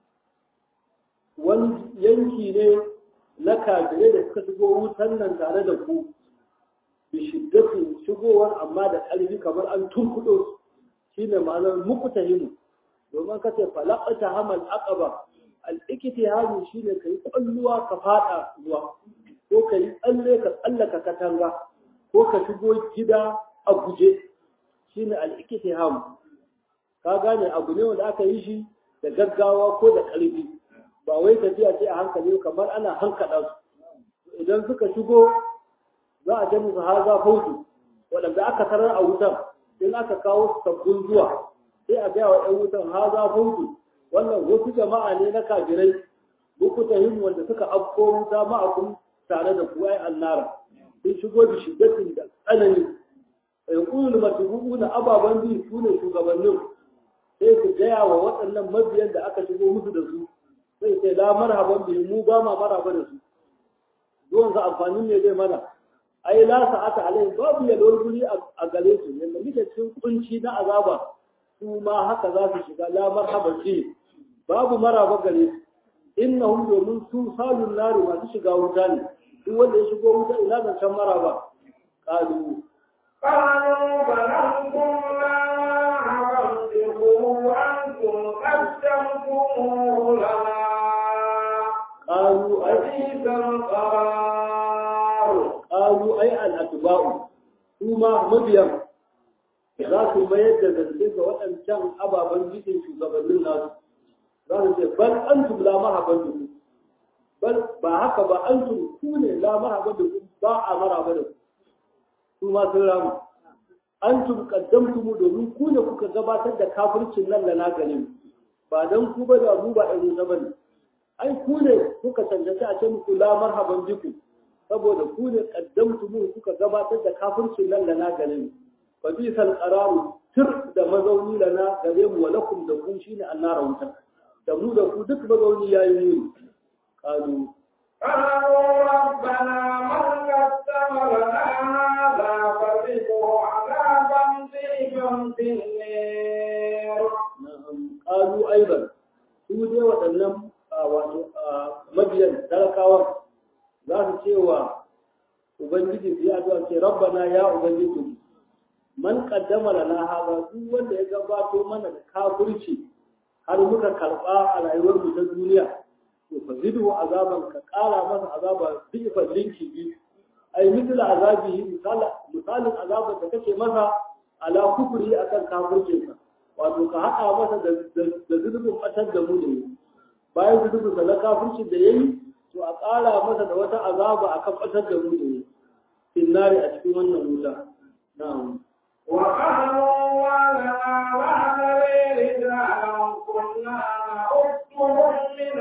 Speaker 1: wani yanki ne na kafirai da suka shigo wutan nan tare da ku bi shiddatin shigowar amma da ƙarfi kamar an turkudo shine ma'anar muqtahimu domin ka ce falaqata hamal aqaba al-iktihadu shine kai kwalluwa ka fada ruwa ko kai tsalle ka tsallaka katanga ko ka shigo gida a guje shine al-iktiham ka gane abu ne wanda aka yi shi da gaggawa ko da ƙarfi ba wai tafiya ce a hankali kamar ana hankada su idan suka shigo za a ce musu haza fauzu waɗanda aka tarar a wutan in aka kawo sabbin zuwa sai a gaya wa ‘yan wutan haza fauzu wannan wasu jama'a ne na kafirai muku tahim wanda suka afko wuta ma'akun tare da kuwa ai annara sun shigo da shiddatin da tsanani yankulul matubu na ababen bi su ne shugabannin sai su gaya wa waɗannan mabiyan da aka shigo musu da su sai sai la marhaban bi mu ba ma maraba da su zuwan sa amfanin ne zai mana ai la sa'ata alai babu ya guri a gare su yanda muke cikin kunci na azaba su ma haka za su shiga la marhaban bi babu maraba gare su innahum domin su salun nari masu shiga wuta ne duk wanda ya shigo wuta ina zancen maraba qalu
Speaker 2: قالوا بل أنتم لا ربكم أنتم قدمتموه لنا
Speaker 1: qalu ai
Speaker 2: وبئس القرار
Speaker 1: qalu ai al atba'u su ma mabiyan za su mayar da zance ga waɗancan ababen jikin shugabannin nasu za su ce bal antum la marhaban bikum bal ba haka ba antum ku ne la marhaban bikum ba a maraba da ku su ma sun ramu antum qaddamtum domin ku ne kuka gabatar da kafircin nan da na gane mu ba dan ku ba da mu ba irin na bane ai ku ne kuka cancanci a ce muku la marhaban bikum saboda ku ne qaddamtum kuka gabatar da kafircin nan da na gane mu fa bisal qararu tir da mazauni lana gare mu wa lakum da ku shine annara wuta da mu da ku duk mazauni yayi muni qalu
Speaker 2: قالوا ربنا من قدم لنا هذا فزده عذابا ضيفا في النار
Speaker 1: ƙalu aiban su dai waɗannan wato mabiyan talakawan za su ce wa ubangiji su yi addu'a ce rabbana ya ubangiji man qaddama lana hada duk wanda ya gabato mana da kafirci har muka karɓa a rayuwar mu ta duniya to fa zidu azaban ka ƙara masa azaba bifa linki bi ai misala azabi misala misalin azaban da kake masa ala kufri akan kafircinsa wato ka haɗa masa da zunubin ɓatar da mu da yi bayan zunubin sa na kafirci da yayi to a ƙara masa da wata azaba akan ɓatar da mu da yi finnari a cikin wannan wuta na'am
Speaker 2: وقالوا ولنا وعلى رجالا كنا نعدهم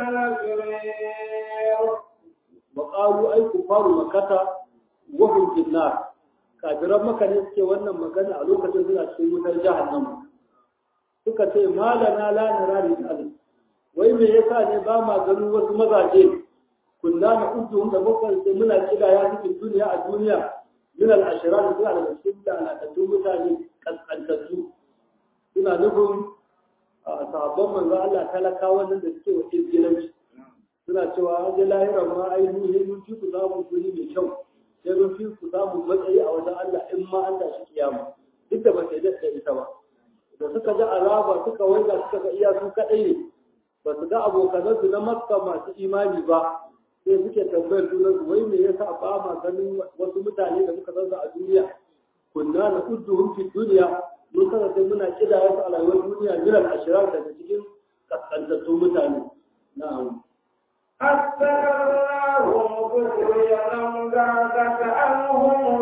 Speaker 2: من الأجرين
Speaker 1: وقالوا أي كفار مكة وهم في النار kafiran maka ne suke wannan magana a lokacin suna cikin wutar jahannama suka ce malana la nara rijal wai me yasa ne ba ma ganin wasu mazaje kunna na ujuhum da muka ce muna kida ya cikin duniya a duniya min al ashrar da suna daga cikin lalatattun mutane kaskantattu suna nufin sahabban manzo Allah talakawa nan da suke wa izgilanci suna cewa an ji lahiran ma ai mun mun ci ku samu guri mai kyau sai mun fi ku samu matsayi a wajen Allah in ma an tashi kiyama duk da ba sai da ita ba da suka ji azaba suka waiga suka ga iya su kaɗai ne ba su ga abokanansu na makka masu imani ba sai suke tambayar junan su wai me yasa ba ma ganin wasu mutane da muka zanza a duniya kunna na udduhum fi duniya mun kasance muna kidaya su a rayuwar duniya miran ashirar daga cikin kaskantattun mutane na'am
Speaker 2: أستغفرهم ذكريا ذاك عنهم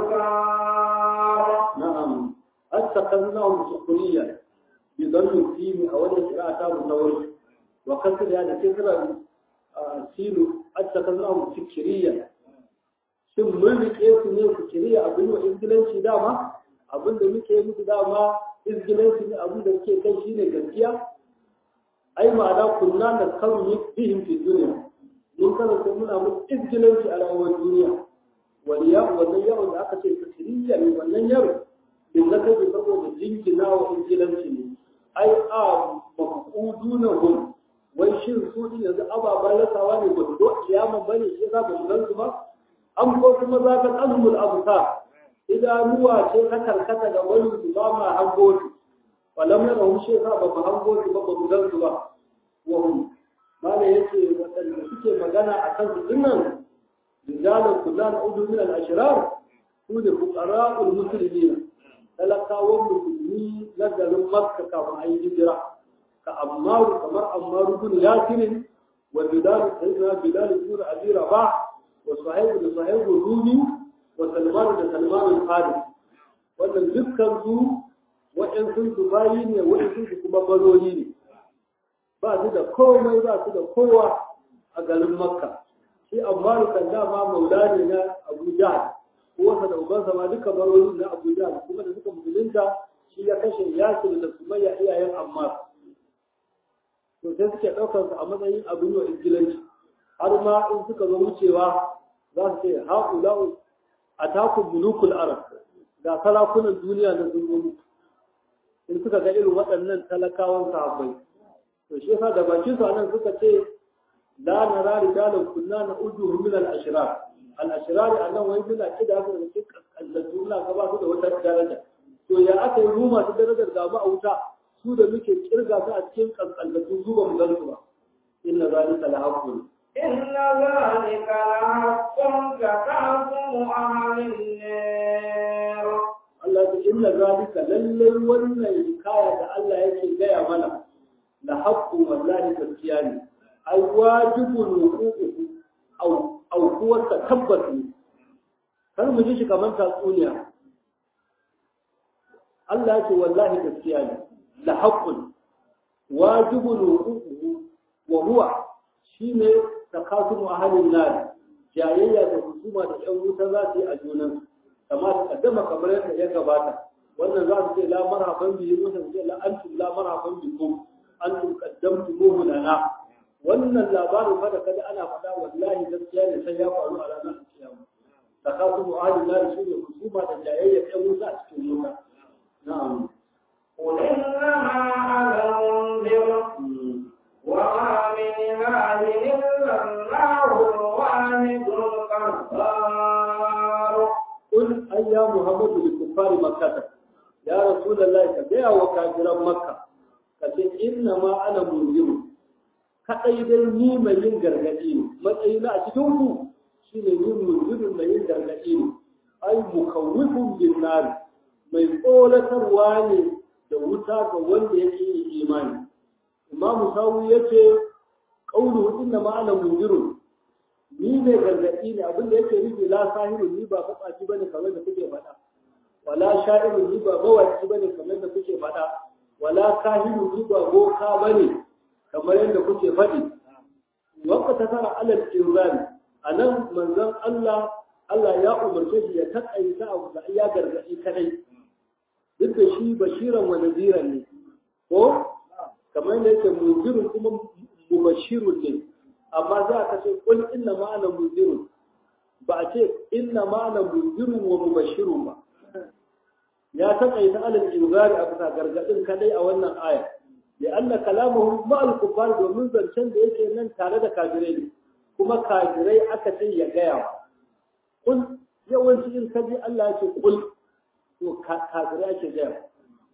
Speaker 2: الأبصار
Speaker 1: نعم اتخذناهم سخريا بظن فيه أولا قراءة متوجه وكسر هذا كسر سيلو اتخذناهم فكريا shin mun rike su ne fikiriya abin wa izgilanci dama abin da muke musu dama izgilanci ne abin da muke kai shine gaskiya ai ma'ana kunna na karu bihim fi duniya mun kasance muna musu izgilanci a rayuwar duniya wani yaro wannan yaro da aka ce fikiriya ne wannan yaro bin na kai saboda jinkina wa izgilanci ne ai a mafuduna hum wai shin su din yanzu ababen rasawa ne ba su zo kiyaman bane shi yasa ba su gan su ba an ko kuma za ka azumul abusa idanuwa ce ta karkata da wani su ba ma hango su walam yana hum shi yasa ba mu hango su ba ba mu gan su ba wa hum mala yace wadanda suke magana a kan su dinnan rijalan kullan udu min al ashrar su ne fuqara'ul muslimin talakawan musulmi na garin makka kafin a yi hijira ka ammaru kamar ammaru bin yasirin wa bilal sayyidina bilal bin abi rabah wa sahibu da sahibu rumi wa salman da salman al-faris wannan dukkan su wa'ansu su bayi ne wa'ansu su kuma barori ne ba su da komai ba su da kowa a garin makka shi ammaru kan dama maula ne na abu jahal uwarsa da ubansa ma duka barori na Abu Jahl kuma da suka musulunta shi ya kashe Yasir da Sumayya iyayen Ammar to sai suke ɗaukar su a matsayin abin wa ingilanci har ma in suka zo wucewa za su ce haƙulau a takun mulukul arab ga sarakunan duniya na sun in suka ga irin waɗannan talakawan sahabbai to shi yasa da bakin su anan suka ce la nara rijalan kunna na ujuhum min al-ashrar al'ashirari a nan wani suna kida su da cikin kaskantattu suna gaba su da wata daraja to ya aka yi mu masu darajar gaba a wuta su da muke kirga su a cikin kaskantattu zuwa mu gan su ba inna zalika la haqqun
Speaker 2: إن ذلك لحق تكاثم أهل النار
Speaker 1: Allah ya ce inna zalika lallai wannan kaya da Allah yake gaya mana la haqqun wallahi gaskiya ne ai wajibun wuququhu au aukuwarsa tabbas ne kar mu ji shi kamar tatsuniya Allah ce wallahi gaskiya ne la haqqun wajibun wuquhu wa huwa shine takasumu ahlin nar jayayya da husuma da yan wuta za su yi a junan kama su kaddama kamar yadda ya gabata wannan za su ce la marhaban bi wannan ce la antum la marhaban bikum antum qaddamtumuhu lana wannan labarin fa da kada ana faɗa wallahi gaskiya ne sai ya faru a ranar kiyama takasumu ahli nar shi ne husuma da jayayya ɗan wuta a cikin wuta na'am
Speaker 2: قل إنما أنا منذر وما من إله إلا الله الواحد القهار
Speaker 1: قل أي يا محمد لكفار مكة يا رسول الله كبيع وكافر مكة kace inna ma ana munziru kadai dai ni mai yin gargadi ne matsayina a cikin ku shine ni munzirin mai yin gargadi ne ai mukawwifun bin nar mai tsoratarwa ne da wuta ga wanda yake yin imani imam sawu yace qawluhu inna ma ana munzirun ni ne gargadi ne abin da yake nufi la sahirun ni ba fatsaci bane kamar da kuke faɗa wala sha'irun ni ba mawaki bane kamar da kuke faɗa wala kahinu ni ba boka bane kamar yadda kuke faɗi waqta tasara alal inzali anan manzon Allah Allah ya umarce shi ya takaita abu da ya gargadi kadai duk da shi bashiran wa nadiran ne ko kamar yadda yake munzirun kuma mubashirun ne amma za ka ce kul inna ma'ana munzirun ba a ce inna ma'ana munzirun wa mubashirun ba ya taƙaita alal inzari a bisa gargadin kadai a wannan aya da anna kalamahu ma'al kuffar domin zancen da yake nan tare da kafirai ne kuma kafirai aka ce ya gaya wa kul yawanci in ka ji Allah ya ce kul to kafirai ake gaya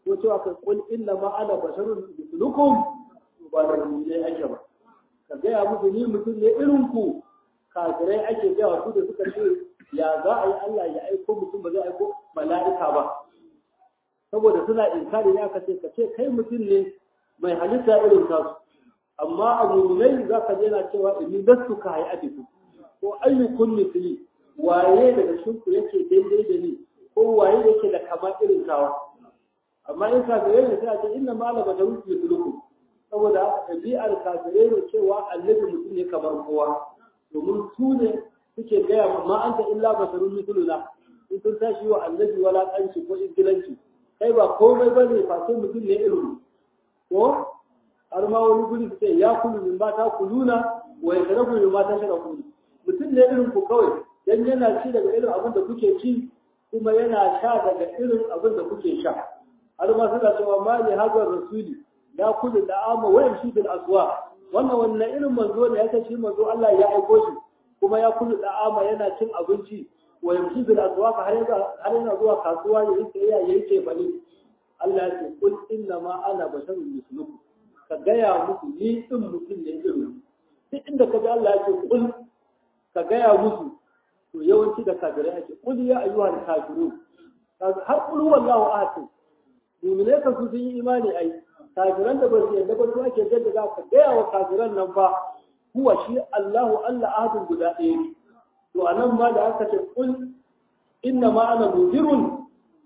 Speaker 1: ko cewa ka kul inna ma ana basharun mislukum ba da ne ake ba ka gaya musu ni mutum ne irin ku kafirai ake gaya su da suka ce ya za a yi Allah ya aiko mutum ba zai aiko mala'ika ba saboda suna inkari ne aka ce ka ce kai mutum ne mai halitta irin tasu amma a mummunai za ka na cewa inni lastu ka hayi abiku ko ayyukun misli waye daga cikin ku yake daidai da ni ko waye yake da kama irin tawa amma in kafirai ne sai a ce inna ma la basharun mislukum saboda haka ɗabi'ar kafirai ne cewa annabi mutum ne kamar kowa domin su ne suke gaya ma ma anta illa basharun misluna in sun tashi wa annabi walaƙanci ko ingilanci kai ba komai ba ne face mutum ne irin ko har ma wani guri su ce ya kulu min ba ta kuluna wa ya sharafu min ba ta sharafu mutum ne irin ku kawai dan yana ci daga irin abin da kuke ci kuma yana sha daga irin abin da kuke sha har ma suna cewa ma ne hazar rasuli ya kulu da ama wa yamshi bil aswa wannan wannan irin manzo ne ya shi manzo Allah ya aiko shi kuma ya kulu da ama yana cin abinci wa yamshi bil aswa har har yana zuwa kasuwa ya yi sayayya ya yi cefane Allah ya ce kul inna ma ana basharun mislukum ka gaya musu ni din mutum ne irin duk inda ka ji Allah ya ce kul ka gaya musu to yawanci da kafirai ake kul ya ayyuhal kafirun har kul wallahu ahad mu'mine kan su sun yi imani ai kafiran da ba su yarda ba su ake jaddada ka gaya wa kafiran nan fa huwa shi Allahu Allah ahadun guda ɗaya ne to anan ma da aka ce kul inna ma ana mudirun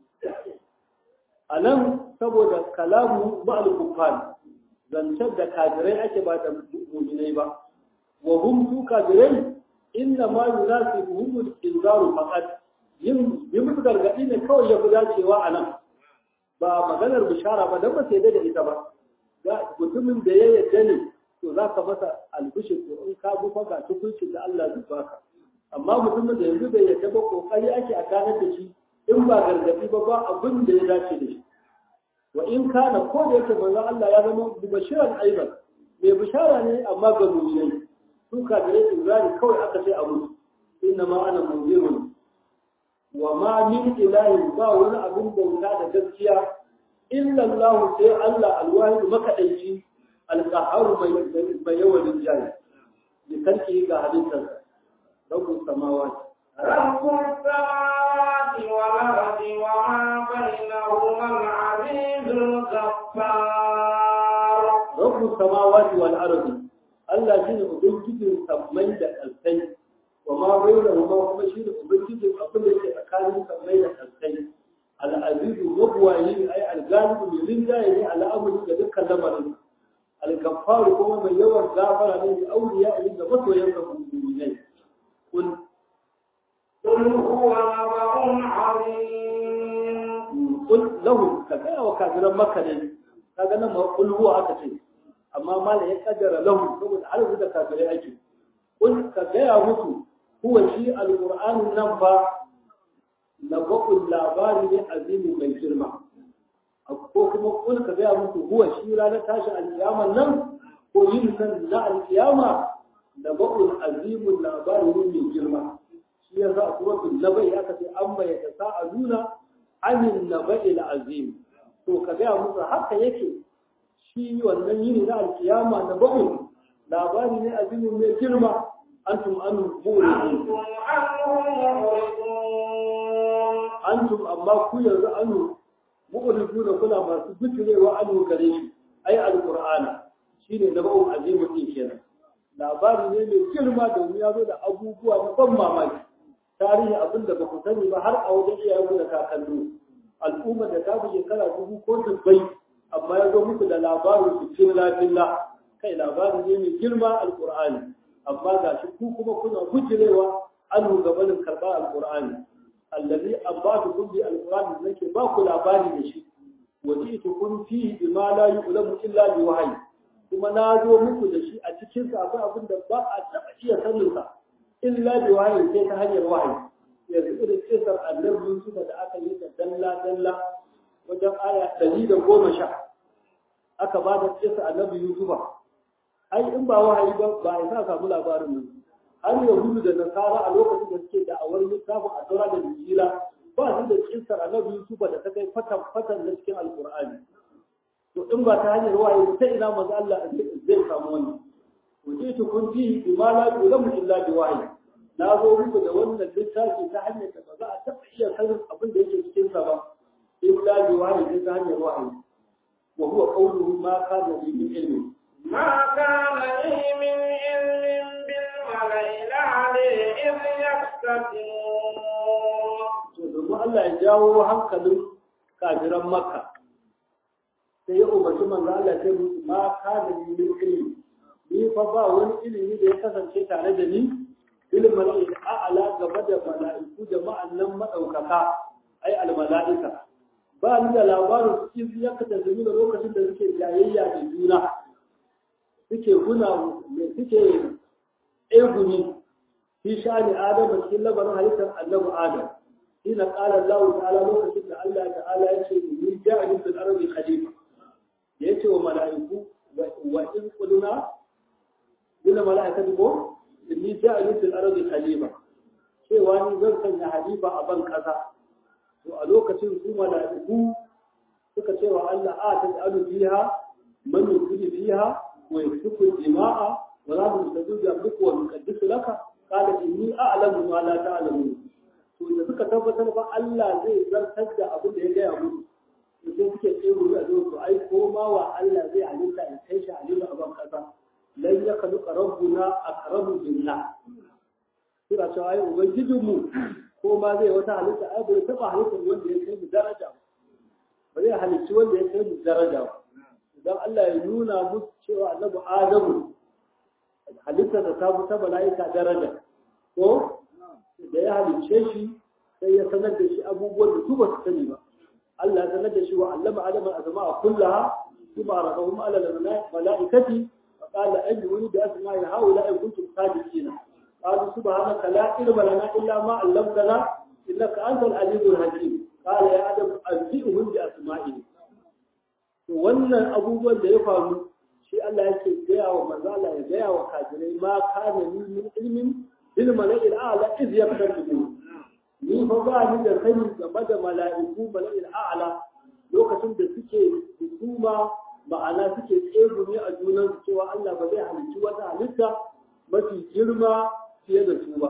Speaker 1: anan saboda kalamu ma'al kuffar zancen da kafirai ake ba da mu'minai ba wa hum su kafirai inna ma yunasibuhum al-inzaru faqat yin yi musu gargadi ne kawai ya fi dacewa a nan ba maganar bishara ba dan ba sai da ita ba mutumin da ya yarda ne to za ka masa albishir to in ka bi faga tukuncin da Allah zai baka amma mutumin da yanzu bai yarda ba kokari ake a ganar da shi in ba gargadi ba ba abin da ya dace da shi wa in kana ko da yake manzo Allah ya zama bashiran aiban mai bishara ne amma ga mu'minai su kafirai ibrahim kawai aka ce abu inna ma ana munzirun wa ma min ilahin ba wani abin bauta da gaskiya illa Allah sai Allah alwahid makadaici alqahar mai yawan rijali ya karki ga halittar rabbus samawati
Speaker 2: رب السماوات والأرض وما بينهما العزيز الغفار
Speaker 1: rabbus samawati wal ardi Allah shine ubangijin sammai da kalsai wa ma bainahuma kuma shine ubangijin abin da ke tsakanin sammai da kalsai al-aziz mabwayi ay al-ghalib min rinjaye ne al'amuri da dukkan lamarin al-ghaffar kuma mai yawan gafara ne da auliya da masoyan ka mu'minai kun
Speaker 2: قل هو نبأ عظيم
Speaker 1: kun lahu ka ga wa kafiran makka ne kaga nan ma kul huwa aka ce amma mala ya kaddara lahu saboda arzu da kafirai ake kun ka gaya musu huwa shi alqur'anin nan fa naba'ul labari ne azimi mai girma ko kuma kun ka gaya musu huwa shi ranar tashi alkiyama nan ko yin nan na alkiyama naba'ul azimul labari ne mai girma shi yasa a suratul nabai aka ce amma ya tasa'aluna anin naba'il azim to ka gaya musu haka yake shi wannan yini na alkiyama na ba'un labari ne azimin mai girma antum an buri
Speaker 2: أنتم عنه معرضون
Speaker 1: antum amma ku yanzu anu mu'ridu da kula masu bikirewa anu gare shi ai alqur'ana shine na ba'un azimin din kenan labari ne mai girma domin ya zo da abubuwa na ban mamaki tarihi abin da ba ku sani ba har a wajen iyayenku da kakanni al'ummar da ta fi shekara dubu ko dubbai amma ya zo muku da labarin su filla filla kai labari ne mai girma alqur'ani amma ga shi ku kuma kuna gujirewa an gabanin karɓar alqur'ani allazi abatukum bi alqur'ani nake ba ku labari da shi waji'tukum fihi bima la yu'lamu illa bi wahyi kuma na zo muku da shi a cikin sa akwai abin da ba a taɓa iya sanin sa illa bi wahyi sai ta hanyar wahayi yanzu irin kisar annabi Yusuf da aka yi ta dalla dalla wajen aya ɗari da goma sha aka ba da kisa annabi Yusuf ai in ba wahayi ba ba a sa samu labarin nan har yahudu da nasara a lokacin da suke da'awar littafin a taura da injila ba ba su da kissar annabi Yusuf da ta kai fatan fatan da cikin alqur'ani to in ba ta hanyar wahayi ta ina manzo Allah zai samu wannan wuce kun fi bima la yulamu illa bi wahyi na zo muku da wannan littafi ta hanyar da ba za a taɓa iya sanin abin da yake cikin sa ba illa bi wahyi ta hanyar wahayi wa huwa qawluhu ma kana li min ilmi
Speaker 2: ما كان لي من علم بالملأ الأعلى إذ يختصمون
Speaker 1: to domin Allah ya jawo hankalin kafiran Makka sai ya umarci manzo Allah sai musu ma kana li min ilmi ni fa ba wani ilimi da ya kasance tare da ni ilmin mala'ika a'ala gaba da mala'iku jama'an nan madaukaka ai al mala'ika ba ni da labarin su in ya kada da lokacin da suke jayayya da juna suke guna suke egumi fi sha'ani adam cikin labarin halittar annabi adam ina qala Allah ta'ala lokacin da Allah ta'ala ya ce ni ja'alun fil ardi khalifa yace wa mala'iku wa in qulna lil mala'ikati ko inni ja'alun fil ardi khalifa cewa ni zan sanya halifa a ban kasa to a lokacin su mala'iku suka ce wa Allah a ta ta'alu fiha man yusri fiha wa yasfiku dima'a wa la nusajjidu abduka wa nuqaddisu laka qala inni a'lamu ma la ta'lamun to da suka tabbatar ba Allah zai zartar da abin da ya gaya musu to sai suke tsero a zo to ai ko ma wa Allah zai halitta ya kai shi halitta a ban kasa lan yakhluqa rabbuna aqrabu minna suna cewa ai ubangijinmu ko ma zai wata halitta ai bai taba halittar wanda ya kai mu daraja ba zai halicci wanda ya kai mu daraja ba idan Allah ya nuna musu cewa annabi Adamu halittar da ta ta mala'ika daraja ko da ya halicce shi sai ya sanar da shi abubuwan da su ba su sani ba Allah ya sanar da shi wa allama adama azma'a kullaha kuma arabahum ala al-mala'ikati fa qala ajruni bi asma'i haula in kuntum sadiqina قالوا سبحانك لا علم لنا الا ما علمتنا انك انت العليم الحكيم قال يا ادم انبئهم باسمائهم wannan abubuwan da ya faru shi Allah yake gaya wa manzo Allah ya gaya wa kafirai ma kana ni min ilmin bil mala'il a'la iz yaqtabu ni fa ba ni da sani game da mala'iku mala'il a'la lokacin da suke hukuma ma'ana suke tsegumi a junan cewa Allah ba zai halicci wata halitta mafi girma fiye da su ba.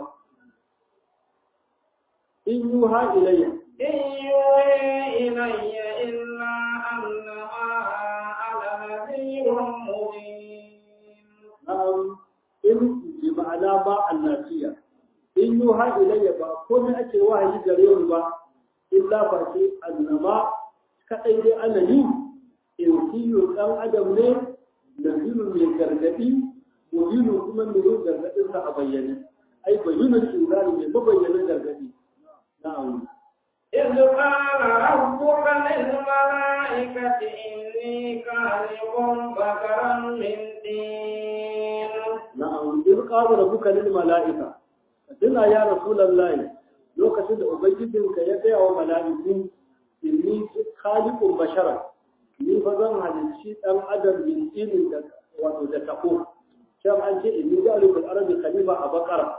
Speaker 1: In yi ha ilayya.
Speaker 2: إن يوحي إلي إلا أنما أنا نذير مبين
Speaker 1: Na'am, in bi ma'ana ba annasiya. In yi ha ilayya ba komai ake wahayi gare ni ba, illa ba ce annama kaɗai dai ana yi in kiyo ɗan adam ne naziru mai gargaɗi mubinu kuma mai yin gargaɗinsa a bayyane. Ai bayyana inzari mai mabayyanin gargaɗi. Na'am.
Speaker 2: إذ قال ربك للملائكة إني خالق بشرا من طين
Speaker 1: na'am in qala rabbuka lil mala'ika tuna ya rasulullahi lokacin da ubangijinka ya gaya wa mala'iku inni khaliqun bashara ni fa zan halicci dan adam min ilmin da wato da tako shan an ce inni ja'alu bil arabi khalifa a bakara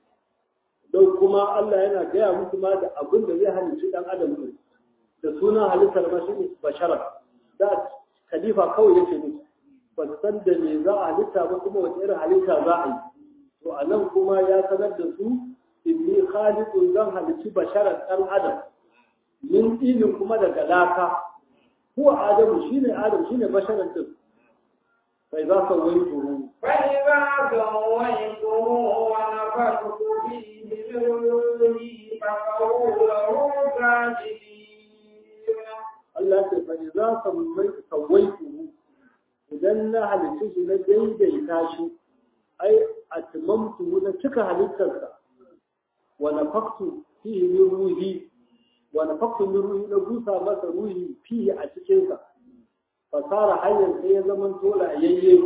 Speaker 1: don kuma Allah yana gaya musu ma da abin da zai halicci dan adam din da sunan halittar mashi bashara da khalifa kawai yake musu ba su san da me za a halitta ba kuma wace irin halitta za a yi to a nan kuma ya sanar da su inni khaliqun zan halicci basharar dan adam min ilin kuma daga laka huwa adamu shine adam shine basharar din sai za ka wai turu
Speaker 2: فإذا سويته ونفخت فيه من روحي فقعوا له ساجدين
Speaker 1: Allah ce fa idza sammaitu sawaituhu idan na halicce shi na daidaita shi ai atmamtu na cika halittarsa wa nafaktu fihi min ruhi wa nafaktu min ruhi na busa masa ruhi fihi a cikin sa fasara hayyan sai ya zaman tola yayye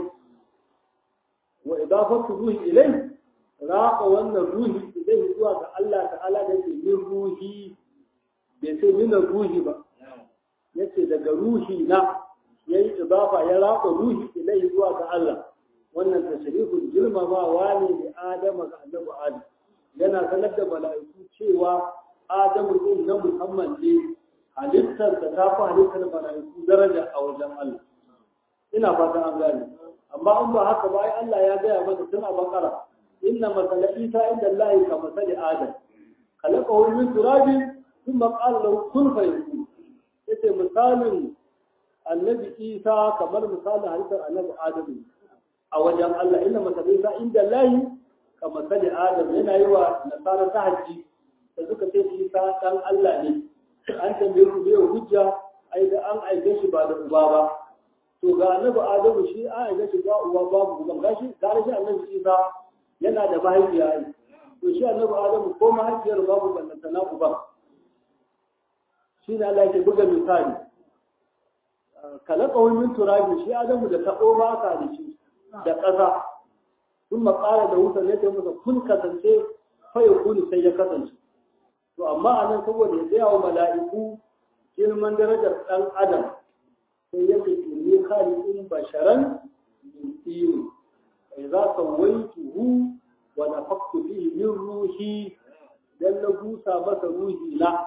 Speaker 1: wa idafatu ruhi ilai raqa wannan ruhi ilai zuwa ga Allah ta'ala da ke min ruhi bai sai min ruhi ba yace daga ruhi na yayi idafa ya raqa ruhi ilai zuwa ga Allah wannan tashrifun girmamawa ne da Adama ga Annabi Adam yana sanar da mala'iku cewa adamu din na musamman ne halittar da ta fi halittar mala'iku daraja a wajen Allah ina fata an gane amma in ba haka ba ai Allah ya gaya mana tun a bakara inna masala isa inda Allah ka masali adam khalaqahu min turabin thumma qala lahu kun fayakun yace misalin annabi isa kamar misalin halittar annabi adam a wajen Allah inna masala isa inda Allah ka masali adam yana yi wa nasara ta haji da suka ce isa dan Allah ne an tambaye ku bai hujja ai da an aike shi ba da uba ba to ga annabi adamu shi an aike shi ba uba babu uban gashi gare shi annabi isa yana da mahaifiya ai to shi annabi adamu ko mahaifiyar babu ballanta na uba shi ne Allah yake buga misali kalaqahu min turabi shi adamu da tabo ba ka da shi da ƙasa sun maƙara da wutar ne ta masa kun kasance fa yakuni sai ya kasance to amma a nan saboda ya tsaya wa mala'iku girman darajar ɗan adam sai yake inni khaliqun basharan min tin fa idza sawaituhu wa nafaqtu fihi min ruhi dan na busa masa ruhi la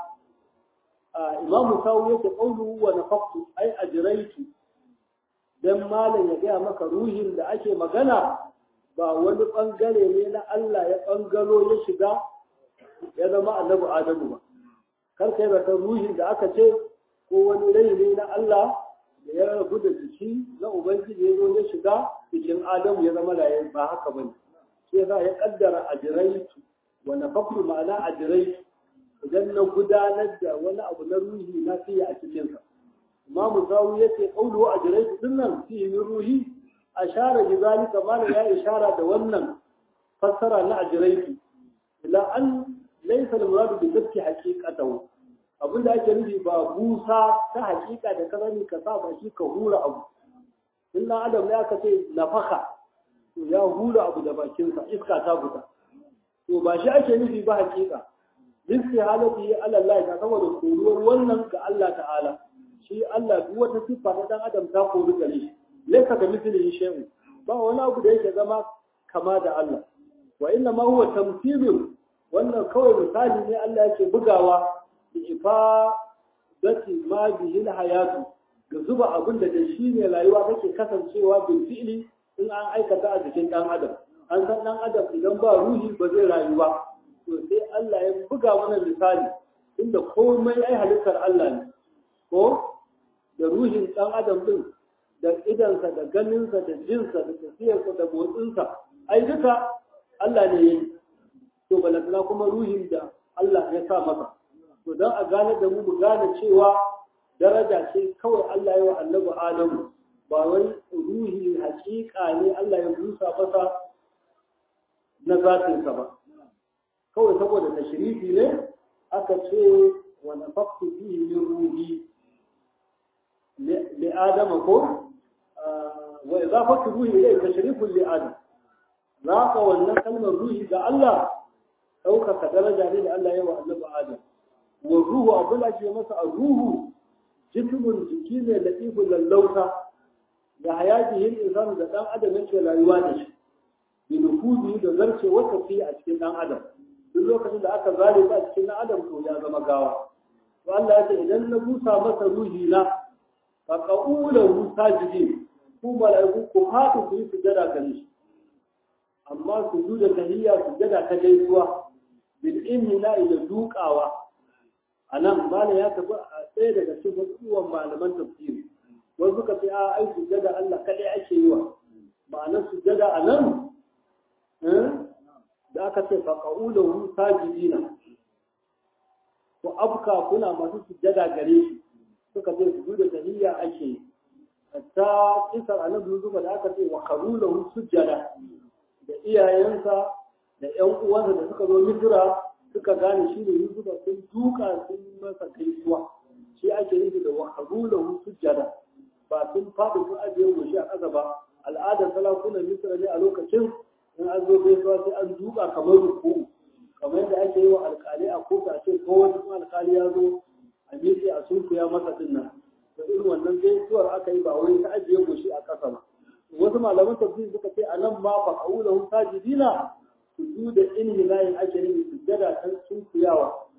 Speaker 1: imamu sawu yake qawluhu wa nafaqtu ai ajraitu dan malam ya gaya maka ruhin da ake magana ba wani bangare ne na Allah ya bangalo ya shiga ya zama annabi Adamu ba. Kar kai da ruhin da aka ce ko wani rai ne na Allah da ya rabu da jiki na Ubangiji ya zo ya shiga cikin Adamu ya zama laye ba haka bane. Sai yasa ya kaddara ajiraitu wa nafaktu ma'ana ajiraitu idan na gudanar da wani abu na ruhi na fiye a cikinsa. Imamu Zawu ya ce ƙaulu ajiraitu dinnan fiye min ruhi ashara bi zalika malam ya ishara da wannan fassara na ajiraitu ila an laisa al-muradu bi dabti haqiqatahu abinda ake nufi ba busa ta haƙiƙa da ka sani ka sa baki ka hura abu illa adam ne aka ce nafaka to ya hura abu da bakinsa iska ta fita to ba shi ake nufi ba haƙiƙa rizki halati ala Allah ta saboda koruwar wannan ga Allah ta'ala shi Allah duk wata siffa ta dan adam ta koru gare shi laysa ka mithlihi shay'un ba wani abu da yake zama kama da Allah wa inna ma huwa tamthilun wannan kawai misali ne Allah yake bugawa da ifa dati ma bihi hayatu ga zuba abin da shi ne rayuwa take kasancewa bil fi'li in an aikata a jikin dan adam an san dan adam idan ba ruhi ba zai rayu ba to sai Allah ya buga mana misali inda komai ai halittar Allah ne ko da ruhin dan adam din da idansa da ganinsa da jinsa da tafiyarsa da motsinsa ai duka Allah ne ya yi to balantana kuma ruhin da Allah ya sa masa to don a gane da mu mu gane cewa daraja ce kawai Allah ya wa annabi Adamu ba wai ruhi hakika ne Allah ya busa masa na zatinsa ba kawai saboda tashrifi ne aka ce wa nafaqtu fihi min ruhi li adama ko wa idafatu ruhi ilayhi tashrifun li adam zaka wannan kalmar ruhi ga Allah ɗaukaka daraja ne da Allah ya wa annabi Adam wa ruhu abin da ke masa a ruhu jismun jiki ne da ibn lallauta da hayatihin insanu da dan adam yake rayuwa da shi bi nufuzi da zarce wata fi a cikin dan adam duk lokacin da aka zare ta a cikin dan adam to ya zama gawa to Allah ya ce idan na busa masa ruhi na fa qaulahu sajidin ku malaiku ku fatu ku yi sujada gare shi amma sujuda tahiyya sujada ta gaisuwa bil imna ila dukawa anan mala ya tafi a tsaye daga cikin wasu malaman tafsiri wani suka ce a ai sujada Allah kadai ake yi wa ma'anar sujada a nan da aka ce fa qaulahu sajidina ko afka kuna masu sujada gare shi suka ce sujuda tahiyya ake yi hatta kisar annabi zuba da aka ce wa qarulahu sujada da iyayensa da ƴan uwansa da suka zo misira suka gane shi ne yusufa sun duka sun masa gaisuwa shi ake nufi da waharulahu sujjada ba sun faɗi sun ajiye goshi a ƙasa ba al'adar salakunan misira ne a lokacin in an zo gaisuwa sai an duka kamar ruku kamar yadda ake yi wa alƙali a kotu a ce ko wani kuma alƙali ya zo a miƙe a sunkuya masa din nan da irin wannan gaisuwar aka yi ba wai ta ajiye goshi a ƙasa ba wasu malaman tafsiri suka ce a nan ma ba kaulahu sajidina sujuda inhilahin ake nufi sujjada ta sunkuyawa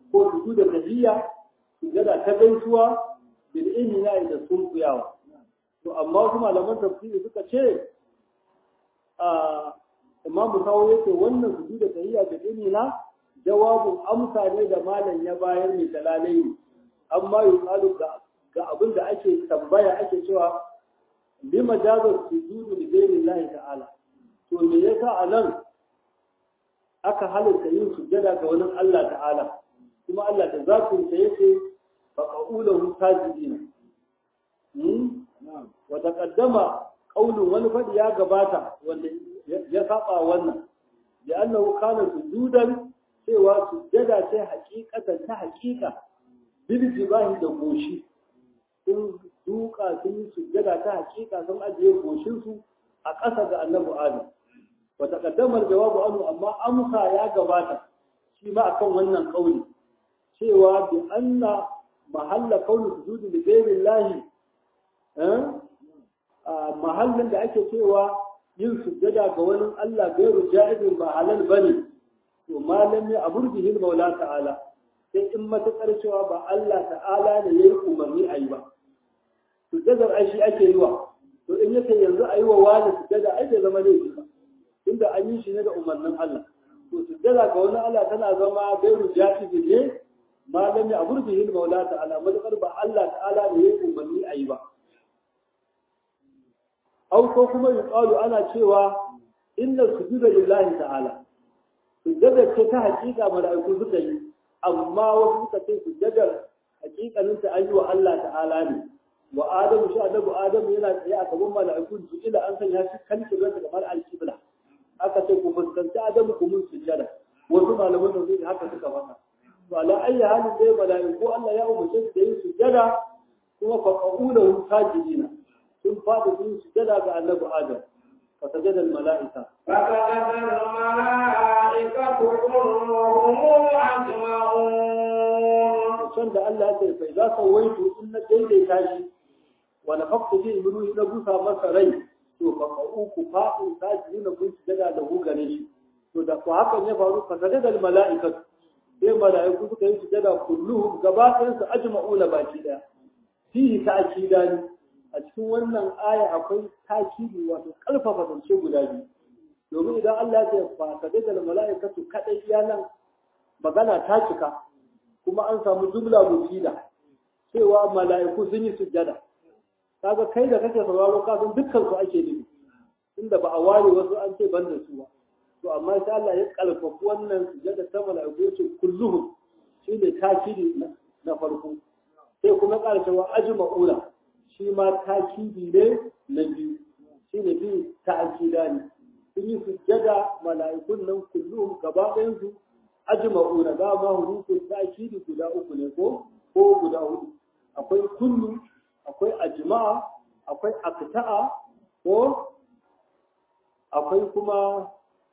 Speaker 1: ko su da tahiyya sujada ta gaisuwa bil inna da sunkuyawa to amma wasu malaman tafsiri suka ce a imam Bukhari yake wannan su da tahiyya bil inna jawabin amsa ne da malam ya bayar mai dalalai amma yuqalu ga ga abin da ake tambaya ake cewa lima jaza sujudu li ghayri ta'ala to me yasa anan aka halitta yin sujjada ga wani Allah ta'ala kuma Allah da zatin sa yake fa qaulahu sajidina hmm wa taqaddama qaulun wani fadi ya gabata wanda ya saba wannan da annahu kana sujudan cewa sujjada ce hakikatan ta hakika bil jibahi da goshi sun duka sun yi sujjada ta hakika sun ajiye goshinsu a ƙasa ga annabi adam wa taqaddama jawabu anhu amma amsa ya gabata shi ma akan wannan kauli cewa bi anna mahalla kauli sujudi li ghayrillahi eh mahallin da ake cewa yin sujjada ga wani Allah gairu ja'izin ba halal bane to malami amur bihi maula ta'ala sai in matakar cewa ba Allah ta'ala ne yayi umarni ayi ba sujjadar ai shi ake yi wa to in yake yanzu ayi wa wani sujjada ai bai zama laifi ba inda an yi shi ne da umarnin Allah to sujjada ga wani Allah tana zama gairu ja'izi ne malami a burbihin maula ta'ala matakar ba Allah ta'ala ne yayi umarni ayi ba au ko kuma yuqalu ana cewa inna sujuda lillahi ta'ala sujjada ce ta hakika mala'iku suka yi amma wasu suka ce sujjadar hakikanin ta an yi wa Allah ta'ala ne wa adamu shi annabi adamu yana tsaye a gaban mala'iku su ila an sanya shi kan kibla kamar al-qibla aka ce ku fuskanci adamu ku mun sujjada wasu malaman da zai haka suka faɗa to ala ayyi halin dai mala'iku Allah ya umarce su da yin sujjada kuma fa qaulahu sajidina sun fada yin sujjada ga annabi adam fa sajada al-mala'ika
Speaker 2: فسجد الملائكة كلهم أجمعون
Speaker 1: can da Allah ya ce fa za ka waitu in na daidaita shi wa nafaqtu fi ibnuhi na busa masa rai to fa ku fa'in sajidin na kun sujada da hu gare shi to da ko hakan ya faru fa sajada al mala'ikat sai mala'iku suka yi sujada kulluhum gaba ɗayan su ajma'una baki daya fihi ta'kidani a cikin wannan aya akwai takidi wato kalfafa zance guda biyu domin idan Allah ya ce fa sajada al mala'ikatu kadai iya nan magana ta cika kuma an samu jumla mufida cewa mala'iku sun yi sujjada kaga kai da kake sauraro ka san dukkan su ake nufi inda ba a ware wasu an ce ban da su ba to amma sai Allah ya kalfafu wannan sujjada ta mala'iku ya ce kulluhum shine takidi na farko sai kuma ƙara cewa ajma'una shi ma takidi ne na biyu shine bi ta'kida ne sun yi sujjada mala'ikun nan kulluhum gaba ɗayan su ajma'una da ma hurufu ta'kidi guda uku ne ko ko guda hudu akwai kullu akwai ajma'a akwai akta'a ko akwai kuma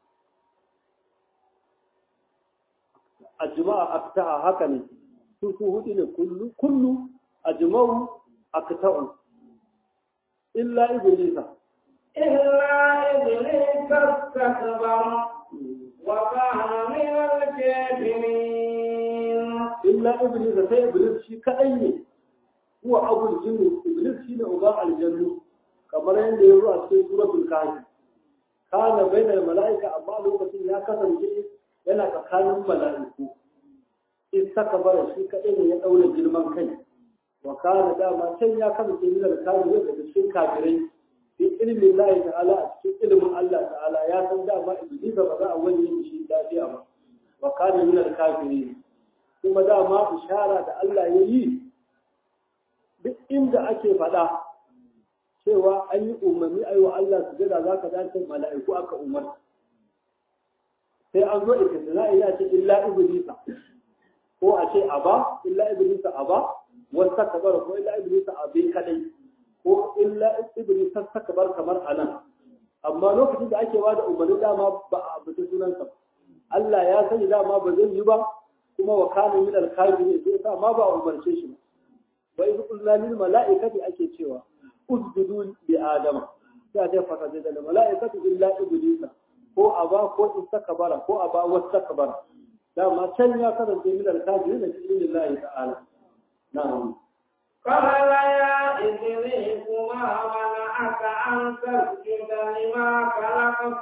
Speaker 1: ajma'a akta'a haka ne su su hudu ne kullu kullu ajma'u akta'u illa iblisa
Speaker 2: إلا إبليس استكبر وكان من الكافرين
Speaker 1: illa iblis sai iblis shi kadai ne huwa abul jinni iblis shi ne uba aljannu kamar yadda ya zo a cikin suratul kahfi kana bainal mala'ika amma lokacin ya kasance yana tsakanin mala'iku in saka bara shi kadai ne ya daura girman kai wa kana dama can ya kasance yana da kafiri daga cikin kafirai fi ilmin Allah ta'ala a cikin ilimin Allah ta'ala ya san dama iblis ba za a wani shi lafiya ba wa kana min al-kafirin kuma dama ishara da Allah ya yi duk inda ake faɗa cewa an yi umarni a yi wa Allah su jira za ka dace mala'iku aka umarta sai an zo ikisina ya ce illa iblisa ko a ce aba illa iblisa aba wasu takabar ko illa iblisa abe kadai ko illa iblisa takabar kamar anan amma lokacin da ake bada umarni dama ba a abu sunansa Allah ya sani dama ba zai yi ba kuma wa kana min al-kafirin sai sa ma ba umarce shi ba wa idh qulna lil mala'ikati ake cewa usjudu li adama sai ta fata da mala'ikatu illa iblisa ko aba ko istakbara ko aba wastakbara dama can ya kasance min al-kafirin da cikin lillahi ta'ala na'am
Speaker 2: قال يا إبليس ما منعك أن تسجد لما خلقت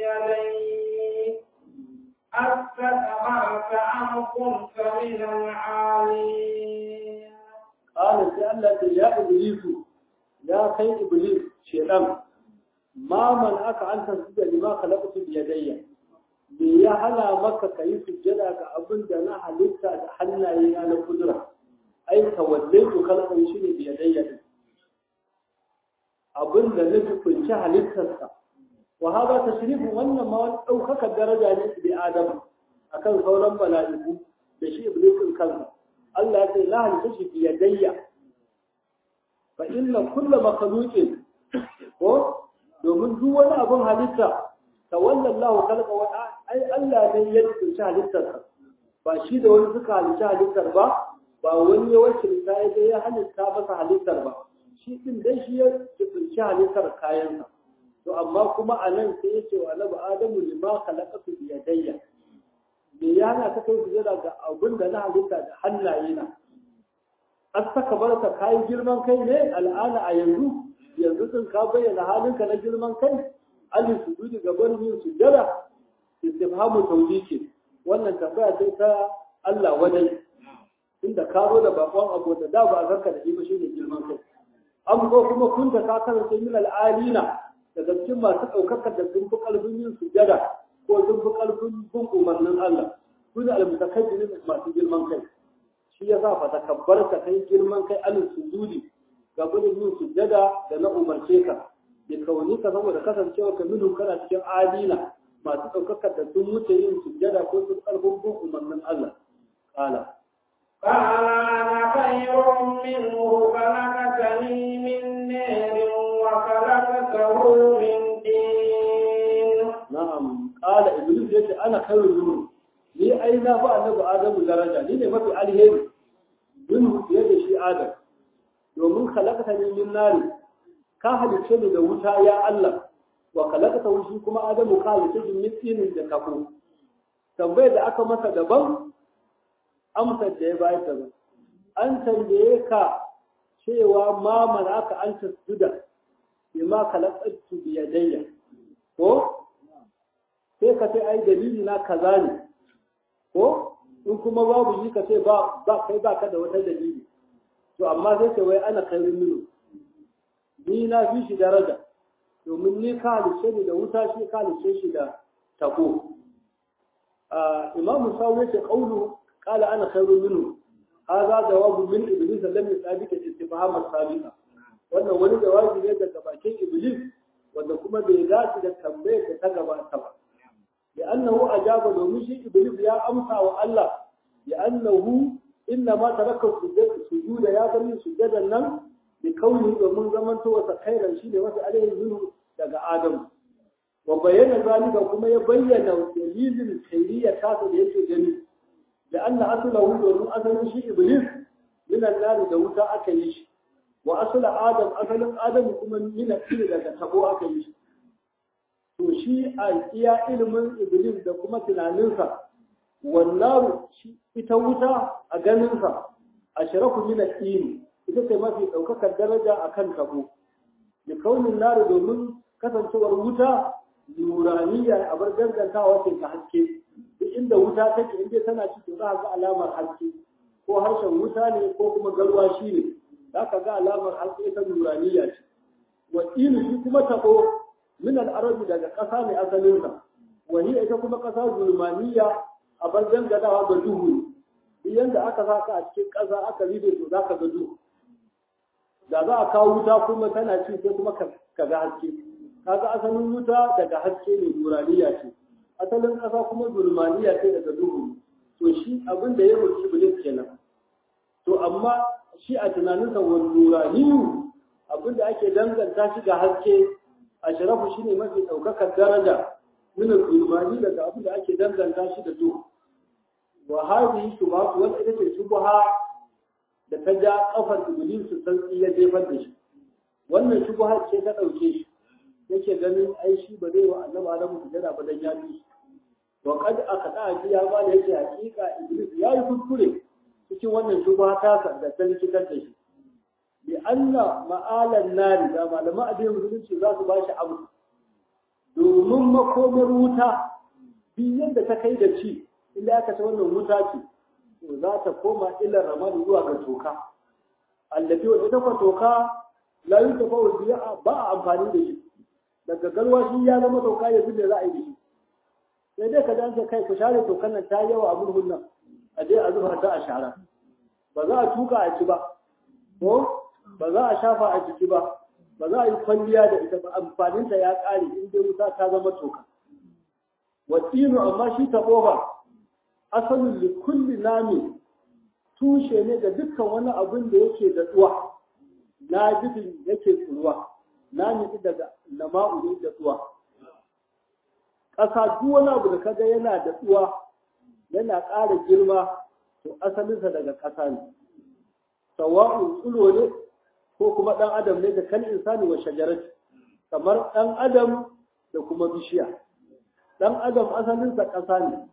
Speaker 2: بيدي أستكبرت أم كنت من العالين
Speaker 1: قال sai Allah ce ya iblisu ya kai iblis shedan ma man aka an tasjuda lima khalaqtu bi yadayya me ya hana maka kai sujjada ga abin da na halitta da hannaye na na kudura ai tawallaitu khalqan shi ne bi yadayya din abin da na tukunci halittarsa wa hada tashrifu wannan ma wani daukaka daraja ne bi adam akan sauran mala'iku da shi iblis din kansa Allah ya ce la halitta shi bi yadayya fa inna kullu makhluqin ko domin duk wani abun halitta tawallallahu khalqa wa ai Allah ne ya tsinci halittar ba shi da wani suka halitta halittar ba ba wani ya wakilta ya ya halitta masa halittar ba shi din dai shi ya tsinci halittar kayansa to amma kuma a nan sai ya ce wa annabi adamu lima khalaqatu bi yadayya me ya hana ka kai sujada ga abin da na halitta da hannaye na an saka barka kayi girman kai ne al'ana a yanzu yanzu din ka bayyana halinka na girman kai alin sujudi ga barin yin sujada istifhamu tawjiki wannan tambaya ce ta Allah wadai inda ka zo da bakon abu da da ba zarka da shi ba shine girman kai an ko kuma kun ta ka kasance min al'alina daga cikin masu ɗaukakar da sun fi ƙarfin yin sujada ko sun fi ƙarfin bin umarnin Allah su ne almutakabbirin masu girman kai shi ya sa fa takabbar ka kai girman kai alin sujudi ga gudun yin sujada da na umarce ka da kauni ka saboda kasancewa ka minu kana cikin adila masu ɗaukakar da sun wuce yin sujada ko sun ƙarfin bin umarnin Allah ƙala
Speaker 2: قال أنا خير منه خلقتني من نار وخلقته من دين
Speaker 1: na'am ƙala iblis ya ce ana khairun minhu ni ai na fa annabi adamu daraja ni ne mafi alheri minhu fiye da shi adam domin khalaqta ni min nari ka halice ni da wuta ya Allah wa khalaqta shi kuma adamu ka halice shi min tsinin da kafo tambayar da aka masa daban amsar da ya bayar daban an tambaye ka cewa ma mana aka an tasjuda bima khalaqtu bi yadayya ko sai ka ce ai dalili na kaza ne ko in kuma babu shi ka ce ba ba kai ba ka da wata dalili to amma sai ce wai ana kairin minu ni na fi shi daraja domin ni ka halice ni da wuta shi ka halice shi da tako imam musawi yace qawlu qala ana khairun minhu hadha jawabu min iblis lam yusabika istifham as-sabiqa wannan wani jawabi ne daga bakin iblis wanda kuma bai dace da tambayar da ta gabata ba لأنه أجاب دومشي إبليس يا أمسى والله لأنه إنما ترك السجود يا بني سجدا لم بكونه ومن زمن توسى خيرا شيء وسى عليه منه daga Adam wa bayyana zalika kuma ya bayyana dalilin khairiyya ta da yake gani da anna aslahu domin asalin shi iblis min an da wuta aka yi shi wa asala adam asalin adam kuma min al daga tabo aka yi shi to shi a iya ilimin iblis da kuma tunaninsa wannan shi ita wuta a ganinsa a sharafu min al ita ce mafi ɗaukakar daraja a kan tabo da kaunin nari domin kasancewar wuta nuraniya a bar dangantawa ce ta haske duk inda wuta take inda tana ciki za a ga alamar haske ko harshen wuta ne ko kuma garwa shi ne za ka ga alamar haske ta nuraniya ce wa shi kuma tabo min al-arabi daga ƙasa ne asalinsa wani ita kuma ƙasa zulmaniya a bar dangadawa ga duhu yanda aka saka a cikin ƙasa aka ribe to za ka ga duhu da za a kawo wuta kuma tana ci sai kuma ka ga haske kaga asalin wuta daga haske ne nuraniya ce asalin ƙasa kuma zulmaniya ce daga duhu to shi abin da ya roki iblis kenan to amma shi a tunaninsa wani nuraniyu abin da ake danganta shi ga haske ashrafu shine mafi daukakar daraja min al-zulmani daga abin da ake danganta shi da duhu wa hadhihi shubhat wal ita ce shubha da ta ja kafar iblis san ya jefar da shi wannan shubha ce ta dauke shi yake ganin ai shi ba zai wa annabi Adamu sujada ba dan ya bi wa kad aka shi ya ba da yake hakika iblis ya yi kuskure cikin wannan shubha ta da ta likitar da shi bi anna ma'alan nari da malama addinin musulunci za su ba shi abu domin makomar wuta bi yadda ta kai da ci inda aka ta wannan wuta ce to za ta koma ila ramadi zuwa ga toka allafi wa ita kwa toka la yi tafa wa ba a amfani da shi daga galwa shi ya zama toka ya da za a yi da shi sai dai ka dace kai ku share tokan nan ta yawa a murhun nan a je a zuba ta a shara ba za a tuka a ci ba ko ba za a shafa a jiki ba ba za a yi kwalliya da ita ba amfaninta ya ƙare in dai wuta ta zama toka wasinu amma shi taɓo ba asalin likulli nami tushe ne da dukkan wani abin da yake da tsuwa na bidin yake tsuwa nami daga nama'u ne da tsuwa ƙasa duk wani abu da kaga yana da tsuwa yana ƙara girma to asalinsa daga ƙasa ne sawa'un tsulo ne ko kuma ɗan adam ne da kan insani wa shajarati kamar ɗan adam da kuma bishiya ɗan adam asalinsa ƙasa ne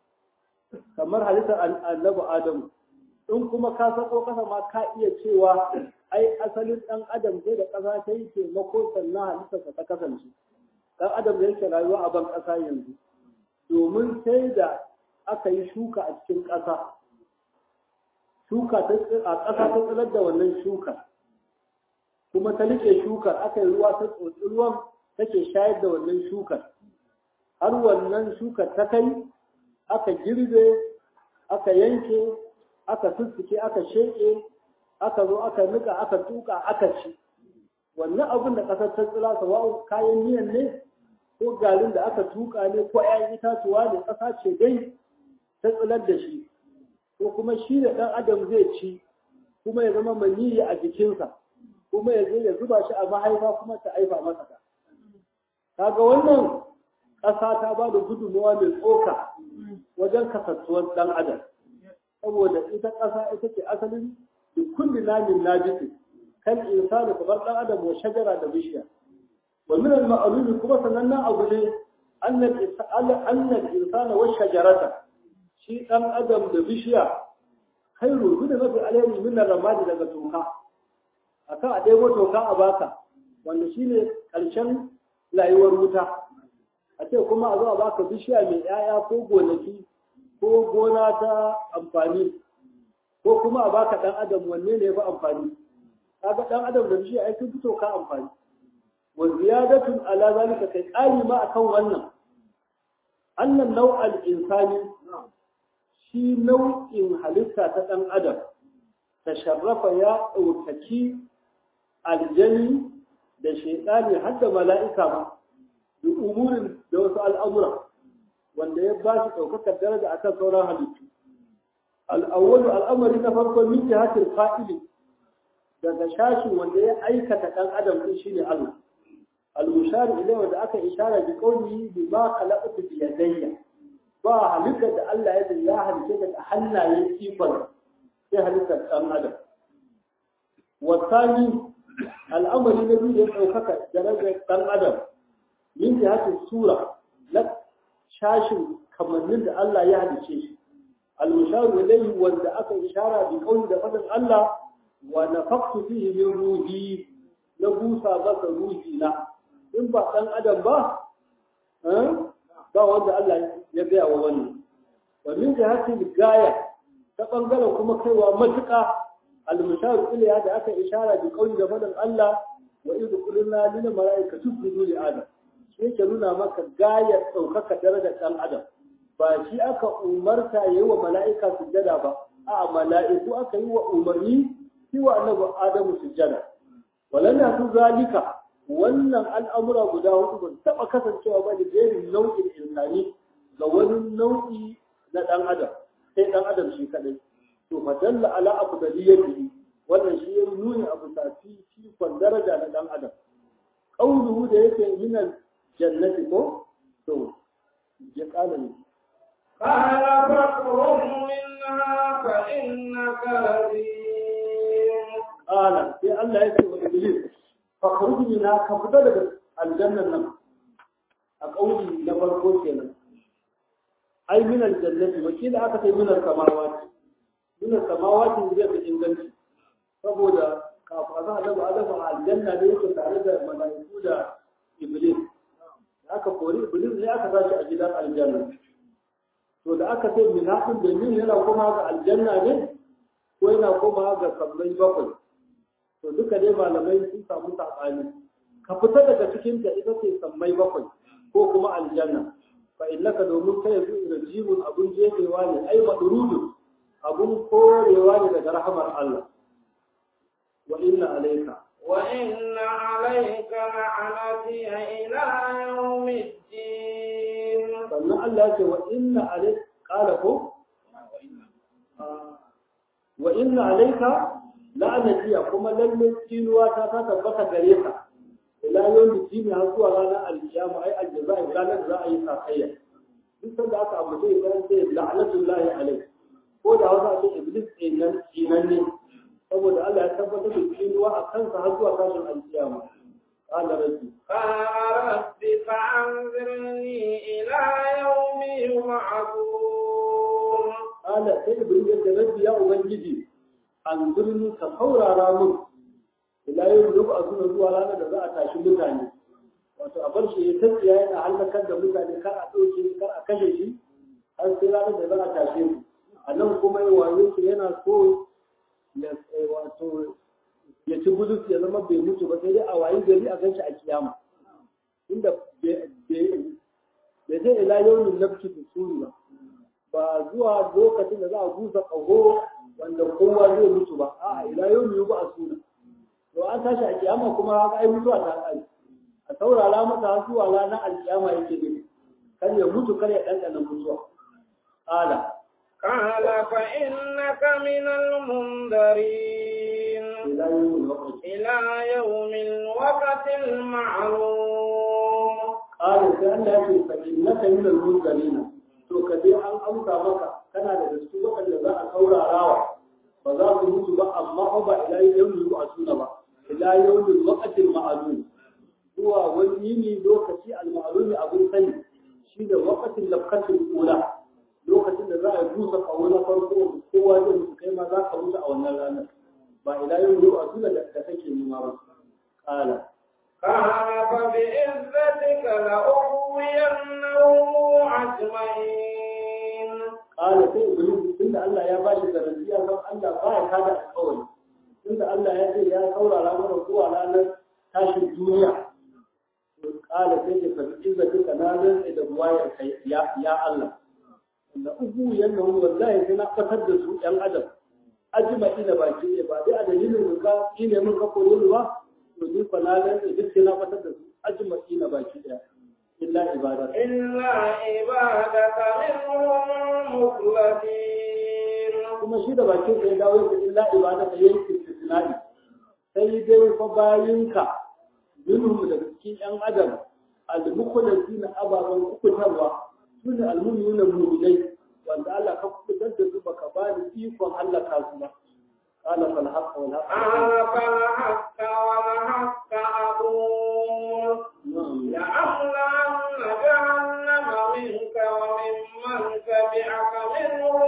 Speaker 1: kamar halittar annabi adamu in kuma ka sako ƙasa ma ka iya cewa ai asalin ɗan adam sai da ƙasa ta yi taimako sannan halittarsa ta kasance ɗan adam da yake rayuwa a ban ƙasa yanzu domin sai da aka yi shuka a cikin ƙasa shuka a ƙasa ta tsirar da wannan shuka kuma ta liƙe shukar aka yi ruwa ta tsotsi ruwan take shayar da wannan shukar har wannan shukar ta kai aka girbe aka yanke aka sussuke aka sheƙe aka zo aka nika aka tuka aka ci wannan abin da ƙasar ta tsira sawa'u kayan miyan ne ko garin da aka tuka ne ko 'ya'yan itatuwa ne ƙasa ce dai ta tsilar da shi ko kuma shi da ɗan adam zai ci kuma ya zama maniyi a jikinsa kuma ya je ya zuba shi a mahaifa kuma ta aifa masa ta kaga wannan ƙasa ta ba da gudunmawa mai tsoka wajen kasantuwar ɗan adam saboda ita ƙasa ita ce asalin da kulli namin najisi kan insani kamar ɗan adam wa shajara da bishiya wa min al ma'lumi kuma sanannen abu ne annal insana wa shajarata shi ɗan adam da bishiya khairu bi da mafi alheri min ramadi daga toka akan a ɗebo toka a baka wanda shine ƙarshen layuwar wuta a ce kuma a zo a baka bishiya mai 'ya'ya ko gonaki ko gona ta amfani ko kuma a baka ɗan adam wanne ne ba amfani kaga ɗan adam da bishiya ai sun fito ka amfani wa ziyadatun ala zalika kai ƙari ma akan wannan annan nau'al insani shi nau'in halitta ta ɗan adam ta sharrafa ya ɗaukaki aljani da shaitani har da mala'ika ma da umurin da wasu al'amura wanda ya ba shi ɗaukakar daraja akan sauran halittu al'awwalu al'amari na farko min jihatil fa'ili daga shashin wanda ya aikata ɗan adam ɗin shine Allah al-mushari ilai wanda aka ishara bi qawlihi bi ma khalaqtu bi yadayya ba halittar da Allah ya ya halitta da hannayen ikon sai halittar ɗan adam wasani al'amari na biyu da ya ɗaukaka darajar ɗan adam min jihatil sura na shashin kamannin da Allah ya halice shi al-musharu ilayhi wanda aka ishara bi qawli da fadin Allah wa nafaqtu fihi min ruhi na busa masa ruhi na in ba dan adam ba ba wanda Allah ya gaya wa wannan wa min jihati gaya ta bangaren kuma kaiwa matuƙa al-musharu ilayhi da aka ishara bi qawli da fadin Allah wa idh qulna lil malaikati isjudu li adam shi yake nuna maka gayar ɗaukaka darajar ɗan adam ba shi aka umarta ya yi wa mala'ika sujjada ba a mala'iku aka yi wa umarni shi wa annabi adamu sujjada walana su zalika wannan al'amura guda hudu ba taɓa kasancewa ba da jerin nau'in insani ga wani nau'i na ɗan adam sai ɗan adam shi kaɗai to fa dalla ala afdaliyatihi wannan shi ya nuni abu tafi shi daraja na ɗan adam qawluhu da yake minal jannati ko to ya kala ne
Speaker 2: قال فاخرج منها فإنك رجيم
Speaker 1: قال sai Allah ya ce wa Iblis fakhruj minha ka fita daga aljannan nan a kauli na farko kenan ai min aljannati wakila aka ce min samawati min samawati zai fi inganci saboda kafin a zama da adama a aljanna da yake tare da mala'iku da iblis da aka kori iblis ne aka sashi a gidan aljanna to da aka ce min haɗin da min yana kuma ga aljanna ne ko yana kuma ga sammai bakwai to duka dai malamai sun samu saɓani ka fita daga cikin ta ita ce sammai bakwai ko kuma aljanna fa innaka domin kai yanzu rajibun abun jefewa ne ai madrudu abun korewa ne daga rahamar Allah wa inna alayka
Speaker 2: wa inna alayka la'anati ila yawmiddin
Speaker 1: sannan Allah ya ce wa inna alayka qala ko wa inna alayka la'anati kuma lalle tinuwa ta ta tabbata gare ka ila yawmi dini har zuwa ranar alkiyama ai aljaza'i ranar da za a yi sakayya duk sanda aka abu sai ya ce la'natullahi alayhi ko da wasa ce iblis kenan kenan ne saboda Allah ya tabbatar da tsinuwa a kansa har zuwa tashin alkiyama qala rabbi
Speaker 2: qala rabbi fa'anzirni ila yawmi yub'athun
Speaker 1: qala sai iblis ya ce rabbi ya ubangiji anzirni ka saurara mun ila yawmi yub'athun zuwa ranar da za a tashi mutane wato a bar shi ya tafiya yana halakar da mutane kar a ɗauke kar a kashe shi har sai ranar da za a tashe su a nan kuma yi wayo shi yana so ya wato ya ci bulus ya zama bai mutu ba sai dai a wayi gari a ganshi a kiyama inda bai zai ila yaunin nafki da suri ba ba zuwa lokacin da za a busa ƙaho wanda kowa zai mutu ba a ila yaunin ba a suna to an tashi a kiyama kuma haka ai mutuwa ta kai a saurara masa zuwa ranar alkiyama yake ne kan ya mutu kar ya ɗanɗana mutuwa ƙala
Speaker 2: قال فإنك من المنذرين
Speaker 1: إلى يوم الوقت
Speaker 2: إلى يوم الوقت المعلوم
Speaker 1: قال كأن يأتي فإنك من المنذرين to ka je an amsa maka kana da gaske waɗanda za a saurarawa ba za su mutu ba amma ba ila yawmin a suna ba ila yawmin waqtil ma'lum zuwa wani yini lokaci al-ma'lumi abun sani shi da waqtil lafkatil ula lokacin da za a busa kawo na farko kowa zai mutu kai ma za ka mutu a wannan ranar ba ila yawmin a suna da kake nema ba kala
Speaker 2: قال فبعزتك لأغوينهم أجمعين
Speaker 1: قال sai iblis tunda Allah ya bashi garantiya don Allah ba ya kada alƙawari tunda Allah ya ce ya saurara mana zuwa ranar tashin duniya kala sai ke faɗi izzatika na rantsa da buwayar kai ya ya Allah da ugu yannahu wallahi sai na fatar da su ɗan adam ajma'i da baki ne ba dai a dalilin ka ne mun ka koyo ba to ni fa na rantsa duk sai na fatar da su ajma'i na baki ɗaya illa ibada
Speaker 2: إلا عبادك منهم المخلصين
Speaker 1: kuma shi da bakin sai dawo da illa ibada da yayin istisna'i sai dai fa bayinka minhum da cikin yan adam al-mukhlasina ababan kukutarwa sune al-mu'minuna mu'minai wanda Allah ka kukutar da su baka ba ni ikon halaka su ba qala fal haqq wal haqq
Speaker 2: قال فالحق والحق أقول
Speaker 1: na'am
Speaker 2: لأملأن جهنم منك وممن تبعك منهم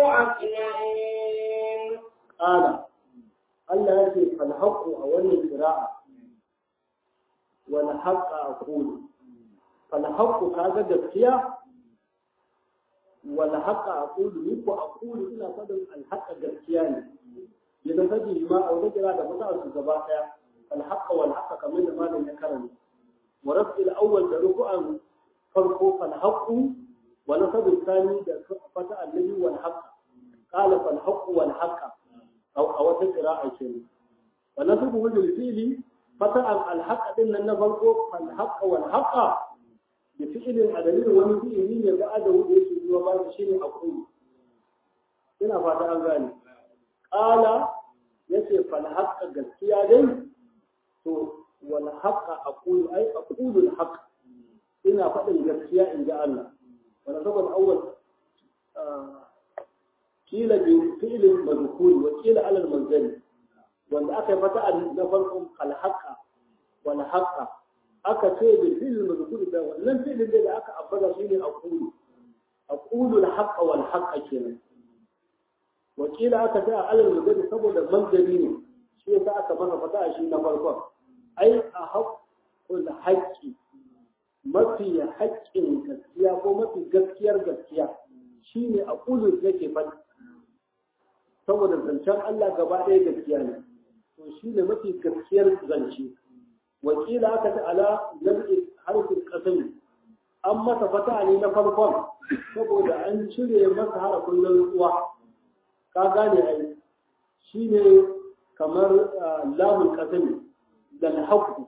Speaker 2: أجمعين
Speaker 1: qala Allah ya ce fal haqq a wannan qira'a wal haqq aqulu fal haqq kaga gaskiya wal haqq aqulu ni ko aqulu ina fadin al haqq gaskiya ne idan kaji ma a wata kira da fata su gaba daya al haqq wal haqq kamar da malam ya karanta wa rafi al awwal da ruku'an farko fal haqq wa nasab al thani da fata annabi wal haqq qala fal haqq wal haqq aw a wata qira'a kenan wa nasabu bil fi'li fata al haqq din nan na farko fal haqq wal haqq da fi'ilin a dalilin wani fi'ili ne ga adawu da yake zuwa ba shi ne aqulu ina fata an gane qala yace fal haqqa gaskiya dai to wal haqqa aqulu ai aqulu al haqq ina faɗin gaskiya in ga Allah wala saboda awwal kila bi fi'lin madkhul wa kila ala al manzali wanda aka yi fata na farkon al haqqa wal haqqa aka ce da filin mazkuri da wannan filin da aka ambata shine aqulu aqulu al-haqqa wal haqqa kenan wakila aka ta alal mudadi saboda manzari ne shi yasa aka masa fata shi na farkon ai a haqqul haqqi mafi haƙƙin gaskiya ko mafi gaskiyar gaskiya shine aqulu yake faɗi saboda zancen Allah gaba ɗaya gaskiya ne to shine mafi gaskiyar zance wakila aka ta ala nabi harfin qasami an masa fata ne na farkon saboda an cire masa harafin rantsuwa ka gane ai shi ne kamar lamun kasami da haƙu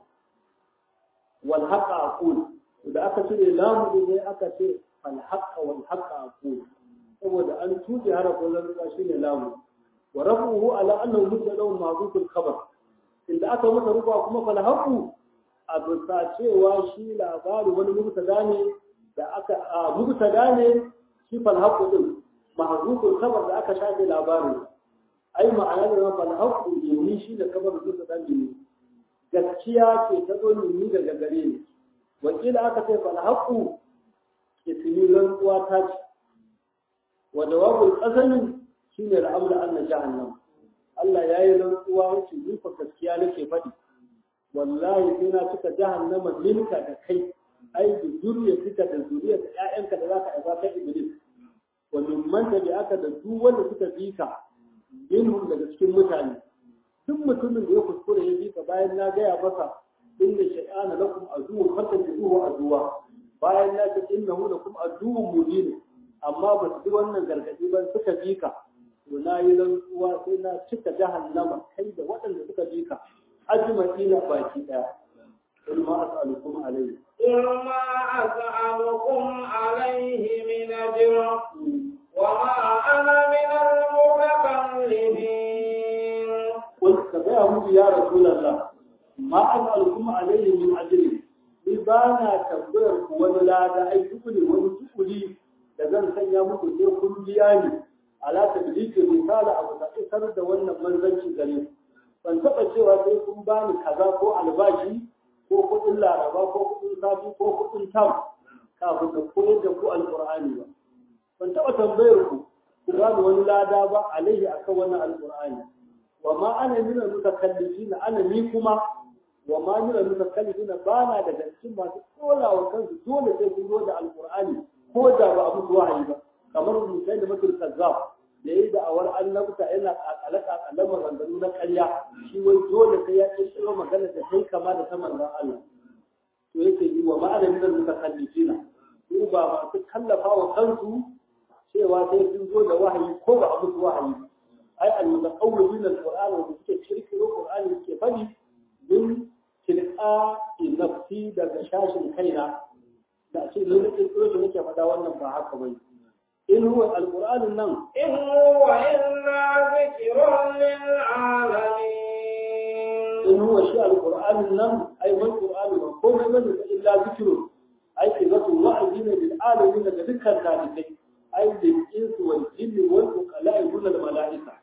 Speaker 1: wal haƙa a ƙul da aka cire lamun ne aka ce fal haƙa wal haƙa a ƙul saboda an tuɗe harafin rantsuwa shi ne lamun wa rafuhu ala annahu mubtada'un ma'zuful khabar inda aka masa rufa kuma fal haƙu a bisa cewa shi labari wani mubtada ne da aka mubtada ne shi fal haƙu din mahzuful khabar da aka shafe labarin ai ma'ana da fal haqqu yumi shi da kabar da suka dan yumi gaskiya ce ta zo yumi daga gare ni wakila aka ce fal haqqu ismi rantsuwa ta ce wa jawabul qasami shine al'amru anna jahannam Allah yayi rantsuwa yace ni fa gaskiya nake faɗi wallahi sai na cika jahannama minka da kai ai da zuriya da zuriya da ƴaƴanka da zaka aiwa kai iblis wa mimman tabi'aka da duk wanda suka bi ka minhum daga cikin mutane duk mutumin da ya kuskure ya bi ka bayan na gaya masa inna shay'ana lakum aduwwun fattabi'uhu aduwa bayan na ce innahu lakum aduwwun mubin amma ba su bi wannan gargadi ba suka bi ka to na yi rantsuwa sai na cika jahannama kai da waɗanda suka bi ka ajma'ina baki ɗaya قل ما أسألكم عليه
Speaker 2: قل ما أسألكم عليه من أجر وما أنا من المتكلمين
Speaker 1: قل كبيره يا رسول الله ما أسألكم عليه من أجر ibana tambayar ku wani lada ai tukuli wani tukuli da zan sanya muku sai kun biya ni ala tabliki misala abu da isar da wannan manzanci gare ban taba cewa sai kun bani kaza ko albashi ko kuɗin laraba ko kuɗin safi ko kuɗin tam kafin da koyar da ku alƙur'ani ba ban taɓa tambayar ku ku ba da wani lada ba alaihi akan wannan alƙur'ani wa ma ana min al-mutakallifina ana ni kuma wa ma min al-mutakallifina ba na daga cikin masu tsola wa kansu dole sai kun zo da alƙur'ani ko da ba a musu wahayi ba kamar mutai da mutul kazzab da yi da'awar annabta yana kakalaka kakalan maganganu na ƙarya shi wai dole sai ya kirkiro magana da sai kama da ta manzon Allah to yake yi wa ma'ana min al-mutakallifina su ba masu kallafa wa kansu cewa sai sun zo da wahayi ko ba a musu wahayi ai al-mutaqawwilina al-qur'an wa suke kirkiro qur'ani suke fadi min tilqa nafsi daga shashin kaina da ce ne nake kirkiro shi nake faɗa wannan ba haka bane in huwa al-qur'an nan
Speaker 2: إن هو إلا ذكر للعالمين
Speaker 1: in huwa shi al-qur'an nan ai wal qur'an ba komai bane fa illa zikrun ai kizatu wa'azi ne lil alamin daga dukkan talibai ai lil insu wal jinni wal uqala'i wal mala'ika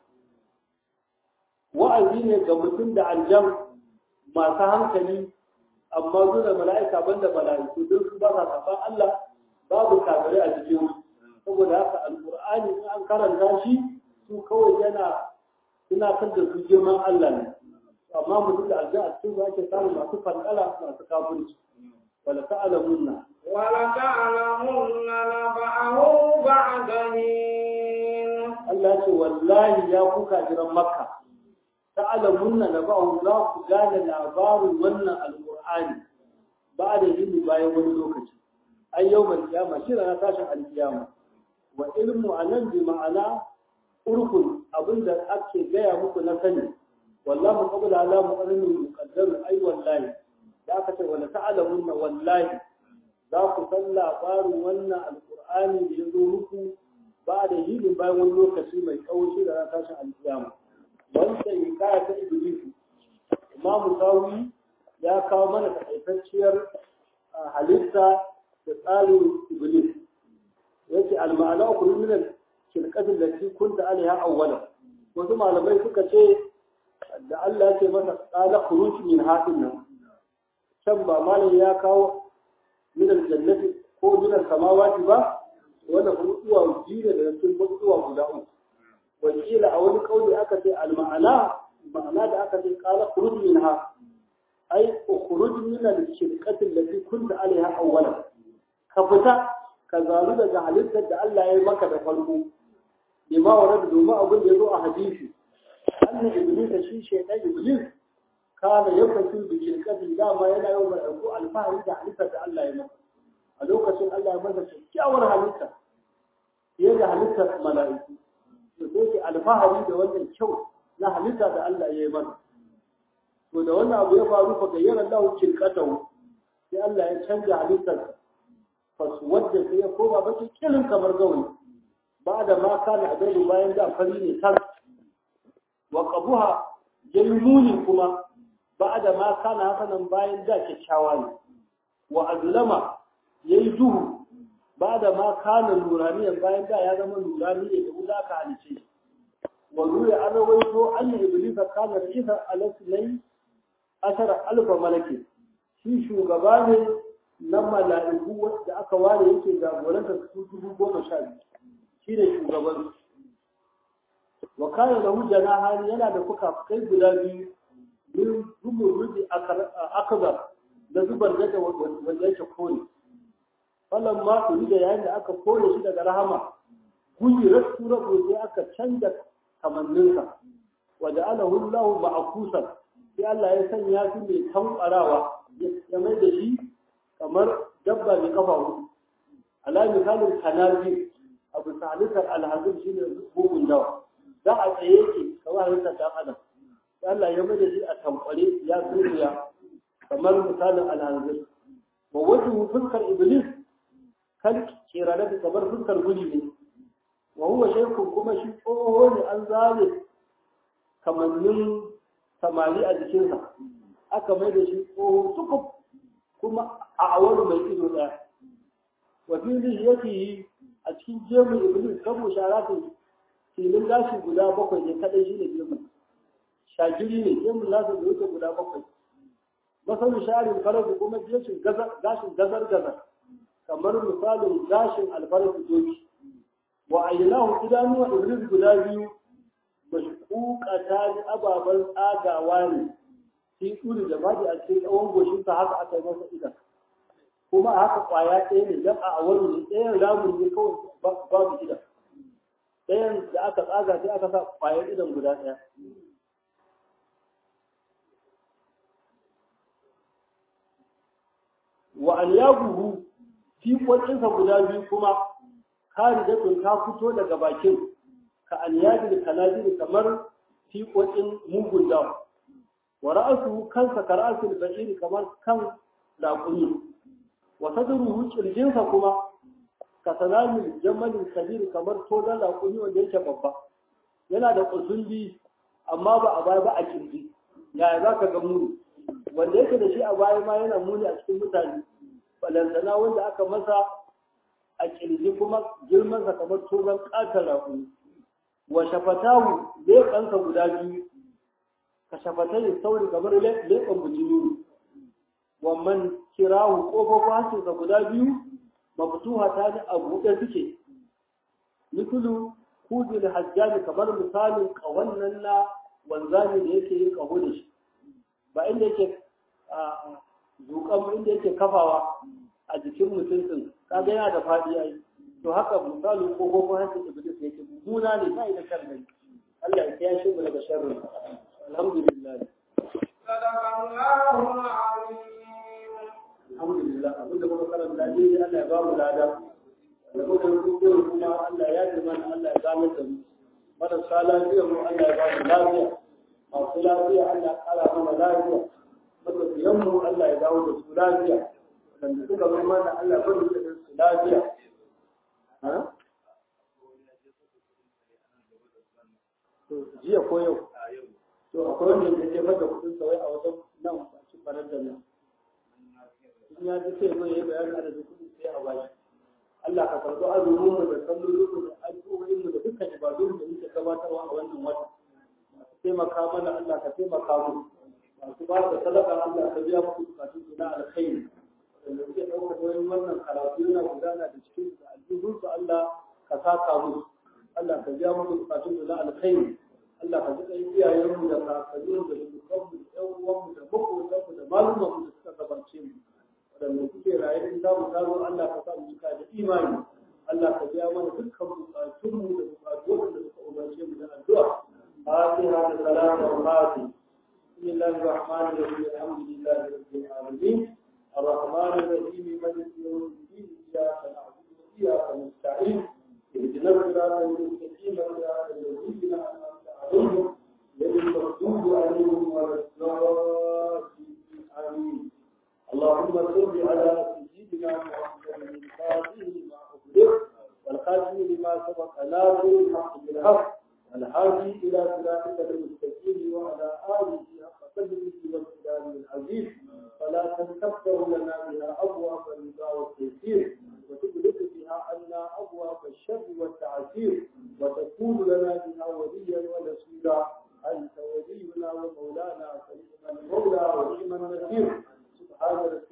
Speaker 1: wa'azi ne ga mutum da aljam masu hankali amma su da mala'ika banda mala'iku don su ba sa saban Allah babu kafirai a cikin su saboda haka alqur'ani in an karanta shi su kawai yana tunatar da su girman Allah ne amma mutum da aljan a cikin su ake samun masu fankala masu kafirci wala ta'lamunna
Speaker 2: ولتعلمن نبأه بعد حين
Speaker 1: Allah ce wallahi ya kuka jiran makka ta'lamunna naba'u za ku gane labarin wannan alqur'ani ba da yin bayan wani lokaci ai yawmal qiyama shi na tashin alqiyama wa ilmu anan bi ma'ana urkun abinda ake gaya muku na sani wallahu qabla ala muqarrin muqaddar ai wallahi da aka ce wala ta'lamunna wallahi za ku san labarin wannan alqur'ani da ya zo muku ba da hilin bayan wani lokaci mai kaushi da ran tashin alkiyama wanda ya kaya ta iblis imamu sawi ya kawo mana takaitacciyar halitta da tsarin iblis yake alma'ana ku min al-shirkatin da ki kunta alaiha awwala wasu malamai suka ce da Allah ya ce masa qala khuruj min hadin nan can ba malam ya kawo min al-jannati ko min al-samawati ba wannan mutuwa biyu ne daga cikin mutuwa guda uku wakila a wani kauli aka ce al-ma'ana ma'ana da aka ce qala khuruj minha ai khuruj min al-shirqati allati kunta alaiha awwalan ka fita ka zalu daga halittar da Allah ya yi maka da farko bima warada domin abin da ya zo a hadisi anna iblis shi shaytan iblis kana yafasu bi shirqati dama yana yau mai ko alfahari da halittar da Allah ya maka a lokacin Allah ya masa kyakkyawar halitta fiye da halittar mala'iku da sai alfahari da wannan kyau na halitta da Allah ya yi mana to da wannan abu ya faru fa gayyara Allah shirqatahu sai Allah ya canja halittar faswadda sai ya koma baki kilin kamar gawayi ba da ma kana adalu bayan da fari ne tar wa qabuha jaymuni kuma ba da ma kana hasanan bayan da kyakkyawa ne wa azlama yayi duhu ba da ma kana nuraniyan bayan da ya zama nurani ne da wuta ka halice shi wa ruya an rawaito anna iblisa kana risa alasnai asara alfa malaki shi shugaba ne na mala'iku wanda aka ware yake jagoranta su dubu goma sha biyu shi ne shugaban wa kana da hujjana hali yana da fuka-fukai guda biyu min zubin rubi akabar da zubar da wanda yake kore falon ma turi da yayin da aka kore shi daga rahama guyi rasu rabu sai aka canza kamanninsa wajen ala hullahu ma'akusan sai Allah ya sanya su mai tankwarawa ya mai da shi kamar dabba mai kafa hudu ala misalin kanazi abu salisar alhazin shi ne bugun dawa za a tsaye yake kamar halittar ɗan adam Allah ya mai da shi a tankware ya zuriya kamar misalin alhazin wa wajen fuskar iblis kan kirare da kamar fuskar guji ne wa huwa shaikun kuma shi tsoho ne an zare kamannin samari a jikinsa aka mai da shi tsoho tukub kuma a awar mai ido ɗaya wa fili yake yi a cikin jemin iblis kan musharafin filin gashi guda bakwai ne kadai shi ne jemin shagiri ne jemin nasa da wuce guda bakwai masanin sharin farasu kuma gashin gazar gazar kamar misalin gashin alfarsu doki wa ayyanahu idanuwa iblis guda biyu mashkukata ne ababen tsagawa ne shi turi da baji a cikin tsawon goshinsa haka aka yi masa idan kuma a haka kwaya ɗaya ne don a wani ne ɗayan ramun ne kawai babu idan ɗayan da aka tsaga sai aka sa kwayar idan guda ɗaya wa an yaguhu fiƙoƙinsa guda biyu kuma kari da ta fito daga bakin ka an yaji da kanajiri kamar fiƙoƙin mugun dawa wa ra'asuhu kansa ka ra'asul bashiri kamar kan laƙumi wa sadruhu kirjinsa kuma ka salamin jamalin kabir kamar tozan laƙumi wanda yake babba yana da kusulli amma ba a baya ba a kirji yaya za ka ga muni wanda yake da shi a baya ma yana muni a cikin mutane balantana wanda aka masa a kirji kuma girmansa kamar tozan ƙatar laƙumi wa shafatahu leƙansa guda biyu ka shafatai sauri kamar leƙan bujimi wa man kirahu ƙofofin hancinsa guda biyu mafituha ta ne a buɗe suke misulu kudin hajjami kamar misalin ƙawannan na wanzami da yake yin ƙaho da shi ba inda yake zuƙan inda yake kafawa a jikin mutum ɗin kaga yana da faɗi ai to haka misalin ƙofofin hancin iblis yake mummuna ne ba da sharri Allah ya kiyashe mu daga sharri alhamdulillah
Speaker 2: صدق الله العظيم
Speaker 1: alhamdulillah abinda muka karanta ne Allah ya ba mu lada da muka rubuta kuma Allah ya ji mana Allah ya gane da mu marasa lafiya mu Allah ya ba mu lafiya masu lafiya Allah ya kara mana lafiya matafiyan mu Allah ya dawo da su lafiya wanda suka zo mana Allah ya bari da su lafiya ha to jiya ko yau to akwai wanda ya jefar da kudin sa wai a wajen nan a cikin farar da nan in ya ji sai zai yi bayanin adadin kudin sai a bashi Allah ka karɓi azumin mu da sallolin mu da addu'o'in mu da dukkan ibadun da muke gabatarwa a wannan wata masu taimaka mana Allah ka taimaka mu masu ba da sadaka Allah ka biya muku bukatun su na alkhairi da suke ɗaukar wani wannan karatu yana gudana da cikin da aljihunsu Allah ka saka musu Allah ka biya musu bukatun da na alkhairi Allah ka ji ɗan iyayenmu da kakanninmu da shugabanmu da ƴan uwanmu da maƙotanmu da malumanmu da suka gabace mu waɗanda suke raye in za mu taro Allah ka sa mu cika da imani Allah ka biya mana dukkan bukatunmu da bukatu waɗanda suka umarce mu da addu'a fatiha da salatu wa fatiha بسم الله الرحمن الرحيم الحمد لله رب العالمين الرحمن الرحيم مالك يوم الدين اياك نعبد واياك نستعين اهدنا الصراط المستقيم صراط الذين انعمت عليهم غير المغضوب عليهم ولا الضالين امين اللهم صل على سيدنا محمد الفاتح لما اغلق والخاتم لما سبق ناصر الحق بالحق والهادي الى صراطك المستقيم وعلى اله حق قدره والكلام العزيز فلا تنكفر لنا بها ابواب الرضا والتيسير وتغلق بها عنا ابواب الشر والتعسير وتكون لنا بها وليا ونصيرا انت ولينا ومولانا فنعم المولى ونعم النصير سبحان ربك